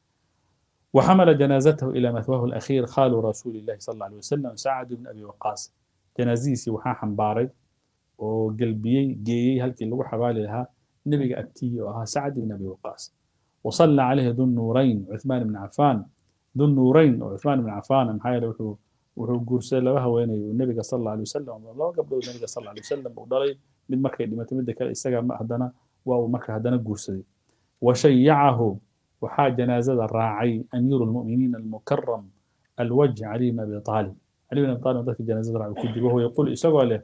Speaker 1: وحمل جنازته إلى مثواه الأخير خال رسول الله صلى الله عليه وسلم سعد بن أبي وقاص جنازيسي وحا حنباري وقلبي جيي هلكي اللي حوالي لها نبي أتي وها سعد بن أبي وقاص وصلى عليه ذو النورين عثمان بن عفان ذو النورين وعثمان بن عفان محايا وحو وحو قرسي لها وين النبي صلى الله عليه وسلم الله قبل النبي صلى الله عليه وسلم وضلي من مكة لما تمد كلا استجا ما هدنا واو مكة هدنا قرسي وشيعه وحا جنازة الراعي أمير المؤمنين المكرم الوجه علي بن أبي طالب علي بن أبي طالب ذاك جنازة الراعي كدي وهو يقول إسقوا له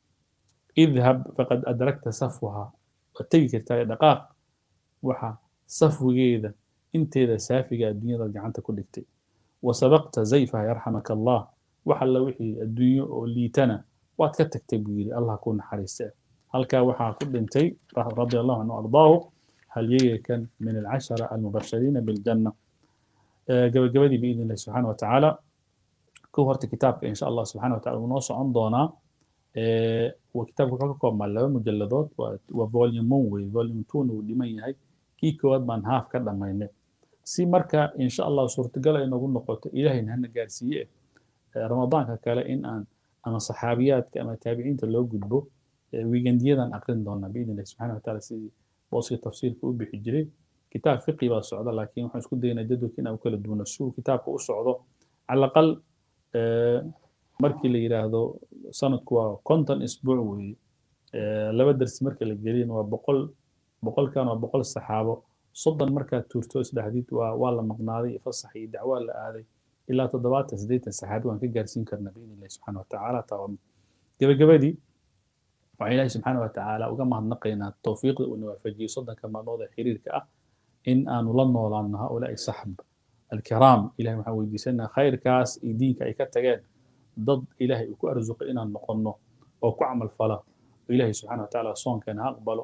Speaker 1: اذهب فقد أدركت صفوها وتجي دقائق وحا safwigeeda inteeda saafiga adduunyada gacanta ku dhigtay wa sabaqta zayfaha yarxamaka allah wax alla wixii adduunyo oo liitana waad ka tagtay buu yidhi allah ku naxariiste halkaa waxaa ku dhintay radia allahu canhu ardaahu halyegekan min alcashara almubashariina biljanna gabagabadii biidn illahi subxaana wa tacaala kow horta kitaabka insha allah subxana wa tacala wuu noo socon doonaa kitaabka wuxuu ka koobmaa laba mujaladood waa volume one wey volume twona wuu dhiman yahay kii koowaad baan haaf ka dhammaynay si marka insha allah suurtagal ay nagu noqoto ilaahayna hana gaarsiiye ramadaanka kale in aan ama saxaabiyaadka ama taabiciinta loo gudbo wiigandiyadan aqrin doonaa biidn illahi subxana wa taala sidii booskii tafsiirka u bixi jiray kitaab fiqi baa socda laakiin waxaan isku daynaa jadwalka inaan u kala duwano si uu kitaabka u socdo cala aqal markii la yidhaahdo sanadku waa konton isbuuc weeye laba darsi marka la geliyana waa boqol boqolkan waa boqol saxaabo soddon markaad tuurto isdhahdid waa waa la maqnaaday fasax iyo dacwaa la aaday ilaa toddobaatan siddeetan saxaabi waan ka gaarsiin karnaa biidn illahi subxana wa tacaala taa gabagabadii waxaan ilaahi subxaana wa tacaala uga mahadnaqaynaa towfiiqda uu nawaafajiyey soddonka maalmood ee xiriirka ah in aanu la noolaanno haulaai saxb alkiraam ilahi waxaan weydiisanaa khayrkaas iyo diinka ay ka tageen dad ilaahay uu ku arsuqay inaan noqonno oo ku camal fala ilahi subxana wa tacaala soonkeena ha aqbalo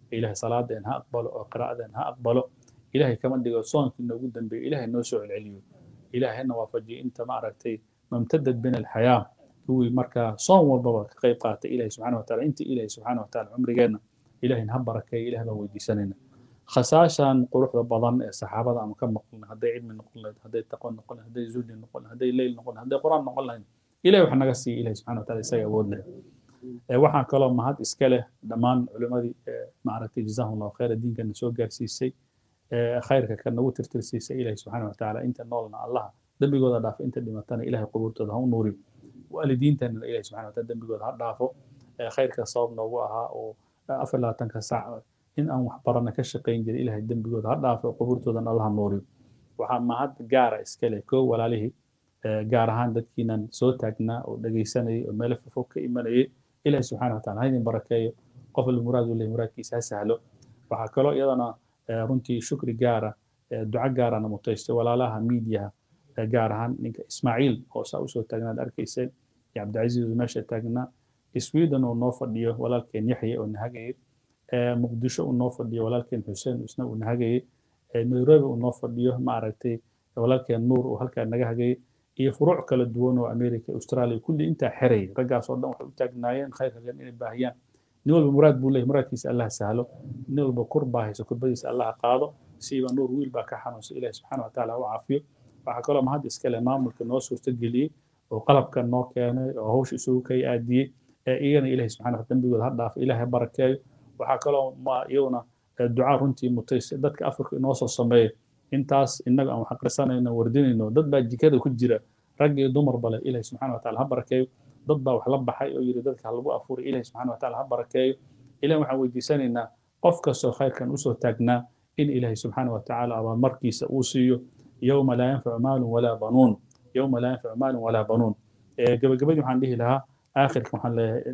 Speaker 1: ilahay salaadeen ha aqbalo oo qiraa'adeen ha aqbalo ilahay kama dhigo soonkii noogu dambeeyo ilahay noo soo celceliyo ilahay hana waafajiyo inta ma aragtay mamtadad bina alxayaa kuwii markaa soon walbaba ka qayb qaatay ilahay subxana wataala inta ilahay subxana wataala cumrigeenna ilahayna ha barakeeyo ilahay baan weydiisanayna khasaashan quruxda badan ee saxaabada aanu ka maqlin hadday cilmi noqon lahayd hadday taqo noqon lahayd hadday zuhdi noqon lahayd hadday leyl noqon lahayd hadday quraan noqon lahayd ilahay wax naga siiya ilahay subxana wataala isaga awood leh waxaa kaloo mahad iska leh dhammaan culimadii maaragtay jazahum allahu khayra diinkana soo gaarsiisay khayrka ka nagu tirtirsiisay ilahay subxana wataala inta noolna allaha dembigooda dhaafo inta dhimatana ilahay qubuurtooda ha u nuuriyo waalidiintana ilahay subxana wataala dembigooda ha dhaafo khayrka sabab noogu ahaa oo afar labaatanka saac in aan wax barana ka shaqayn jiray ilahay dembigooda ha dhaafo qubuurtoodana allaha nuuriyo waxaa mahad gaara iska leh koo walaalihii gaar ahaan dadkiinan soo taagnaa oo dhegaysanayay oo meelo fofog ka imanayay ilahi subxana wataala ha idin barakeeyo qof al muraad uu leeyahy muraadkiisa ha sahlo waxaa kaloo iyadana runtii shukri gaara duco gaarana mutaystay walaalaha miidiyaha gaar ahaan ninka ismaaciil oo saa usoo taagnaad arkayseen iyo cabdicasiis oo meesha taagnaa sweden oo noo fadhiyo walaalkeen yaxya oo nahagayay muqdisho uu noo fadhiyo walaalkeen xuseen isna uu nahagayay nairobi uu noo fadhiyo ma aragtay walaalkeen nuur uu halkaa naga hagayay iyo furuuc kala duwan oo america australia kulli intaa xerayay raggaas oo dhan waxay u taagnaayeen khayrka gan inay baahiyaan nin walba muraad buu leeyahy muraadkiisa allah sahlo nin walba kur baa hayso kurbadiisa allah qaado siiba nuur wiil baa ka xanuunsan ilahi subxaana wataala ha u caafiyo waxaa kaloo mahad iska leh maamulka noo suurtageliyey oo qalabka noo keenay oo hawsha isugu kay aadiyey iyagana ilahi subxana wataala dembigooda ha dhaafo ilahi ha barakeeyo waxaa kaloo iyaguna ducaa runtii mutaysa dadka afrika inoo soo sameeya intaas innaga aan wax aqrisanayno wardinayno dad baa jikada ku jira rag iyo dumar bale ilahi subxana wataala ha barakeeyo dad baa wax la baxay oo yidhi dadka ha lagu afuuray ilahi subxana wataala ha barakeeyo ilahi waxaan weydiisanaynaa qof kastoo khayrkan usoo taagnaa in ilahi subxaana watacaala abaalmarkiisa uu siiyo yowma laa yanfacu maalun walaa banuun yowma laa yanfacu maalun walaa banuun gabagabadii waxaan dhihi lahaa آخر كم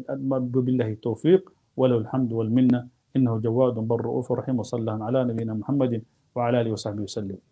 Speaker 1: بالله التوفيق وله الحمد والمنة إنه جواد بر رؤوف رحيم وصلى الله على نبينا محمد وعلى آله وصحبه وسلم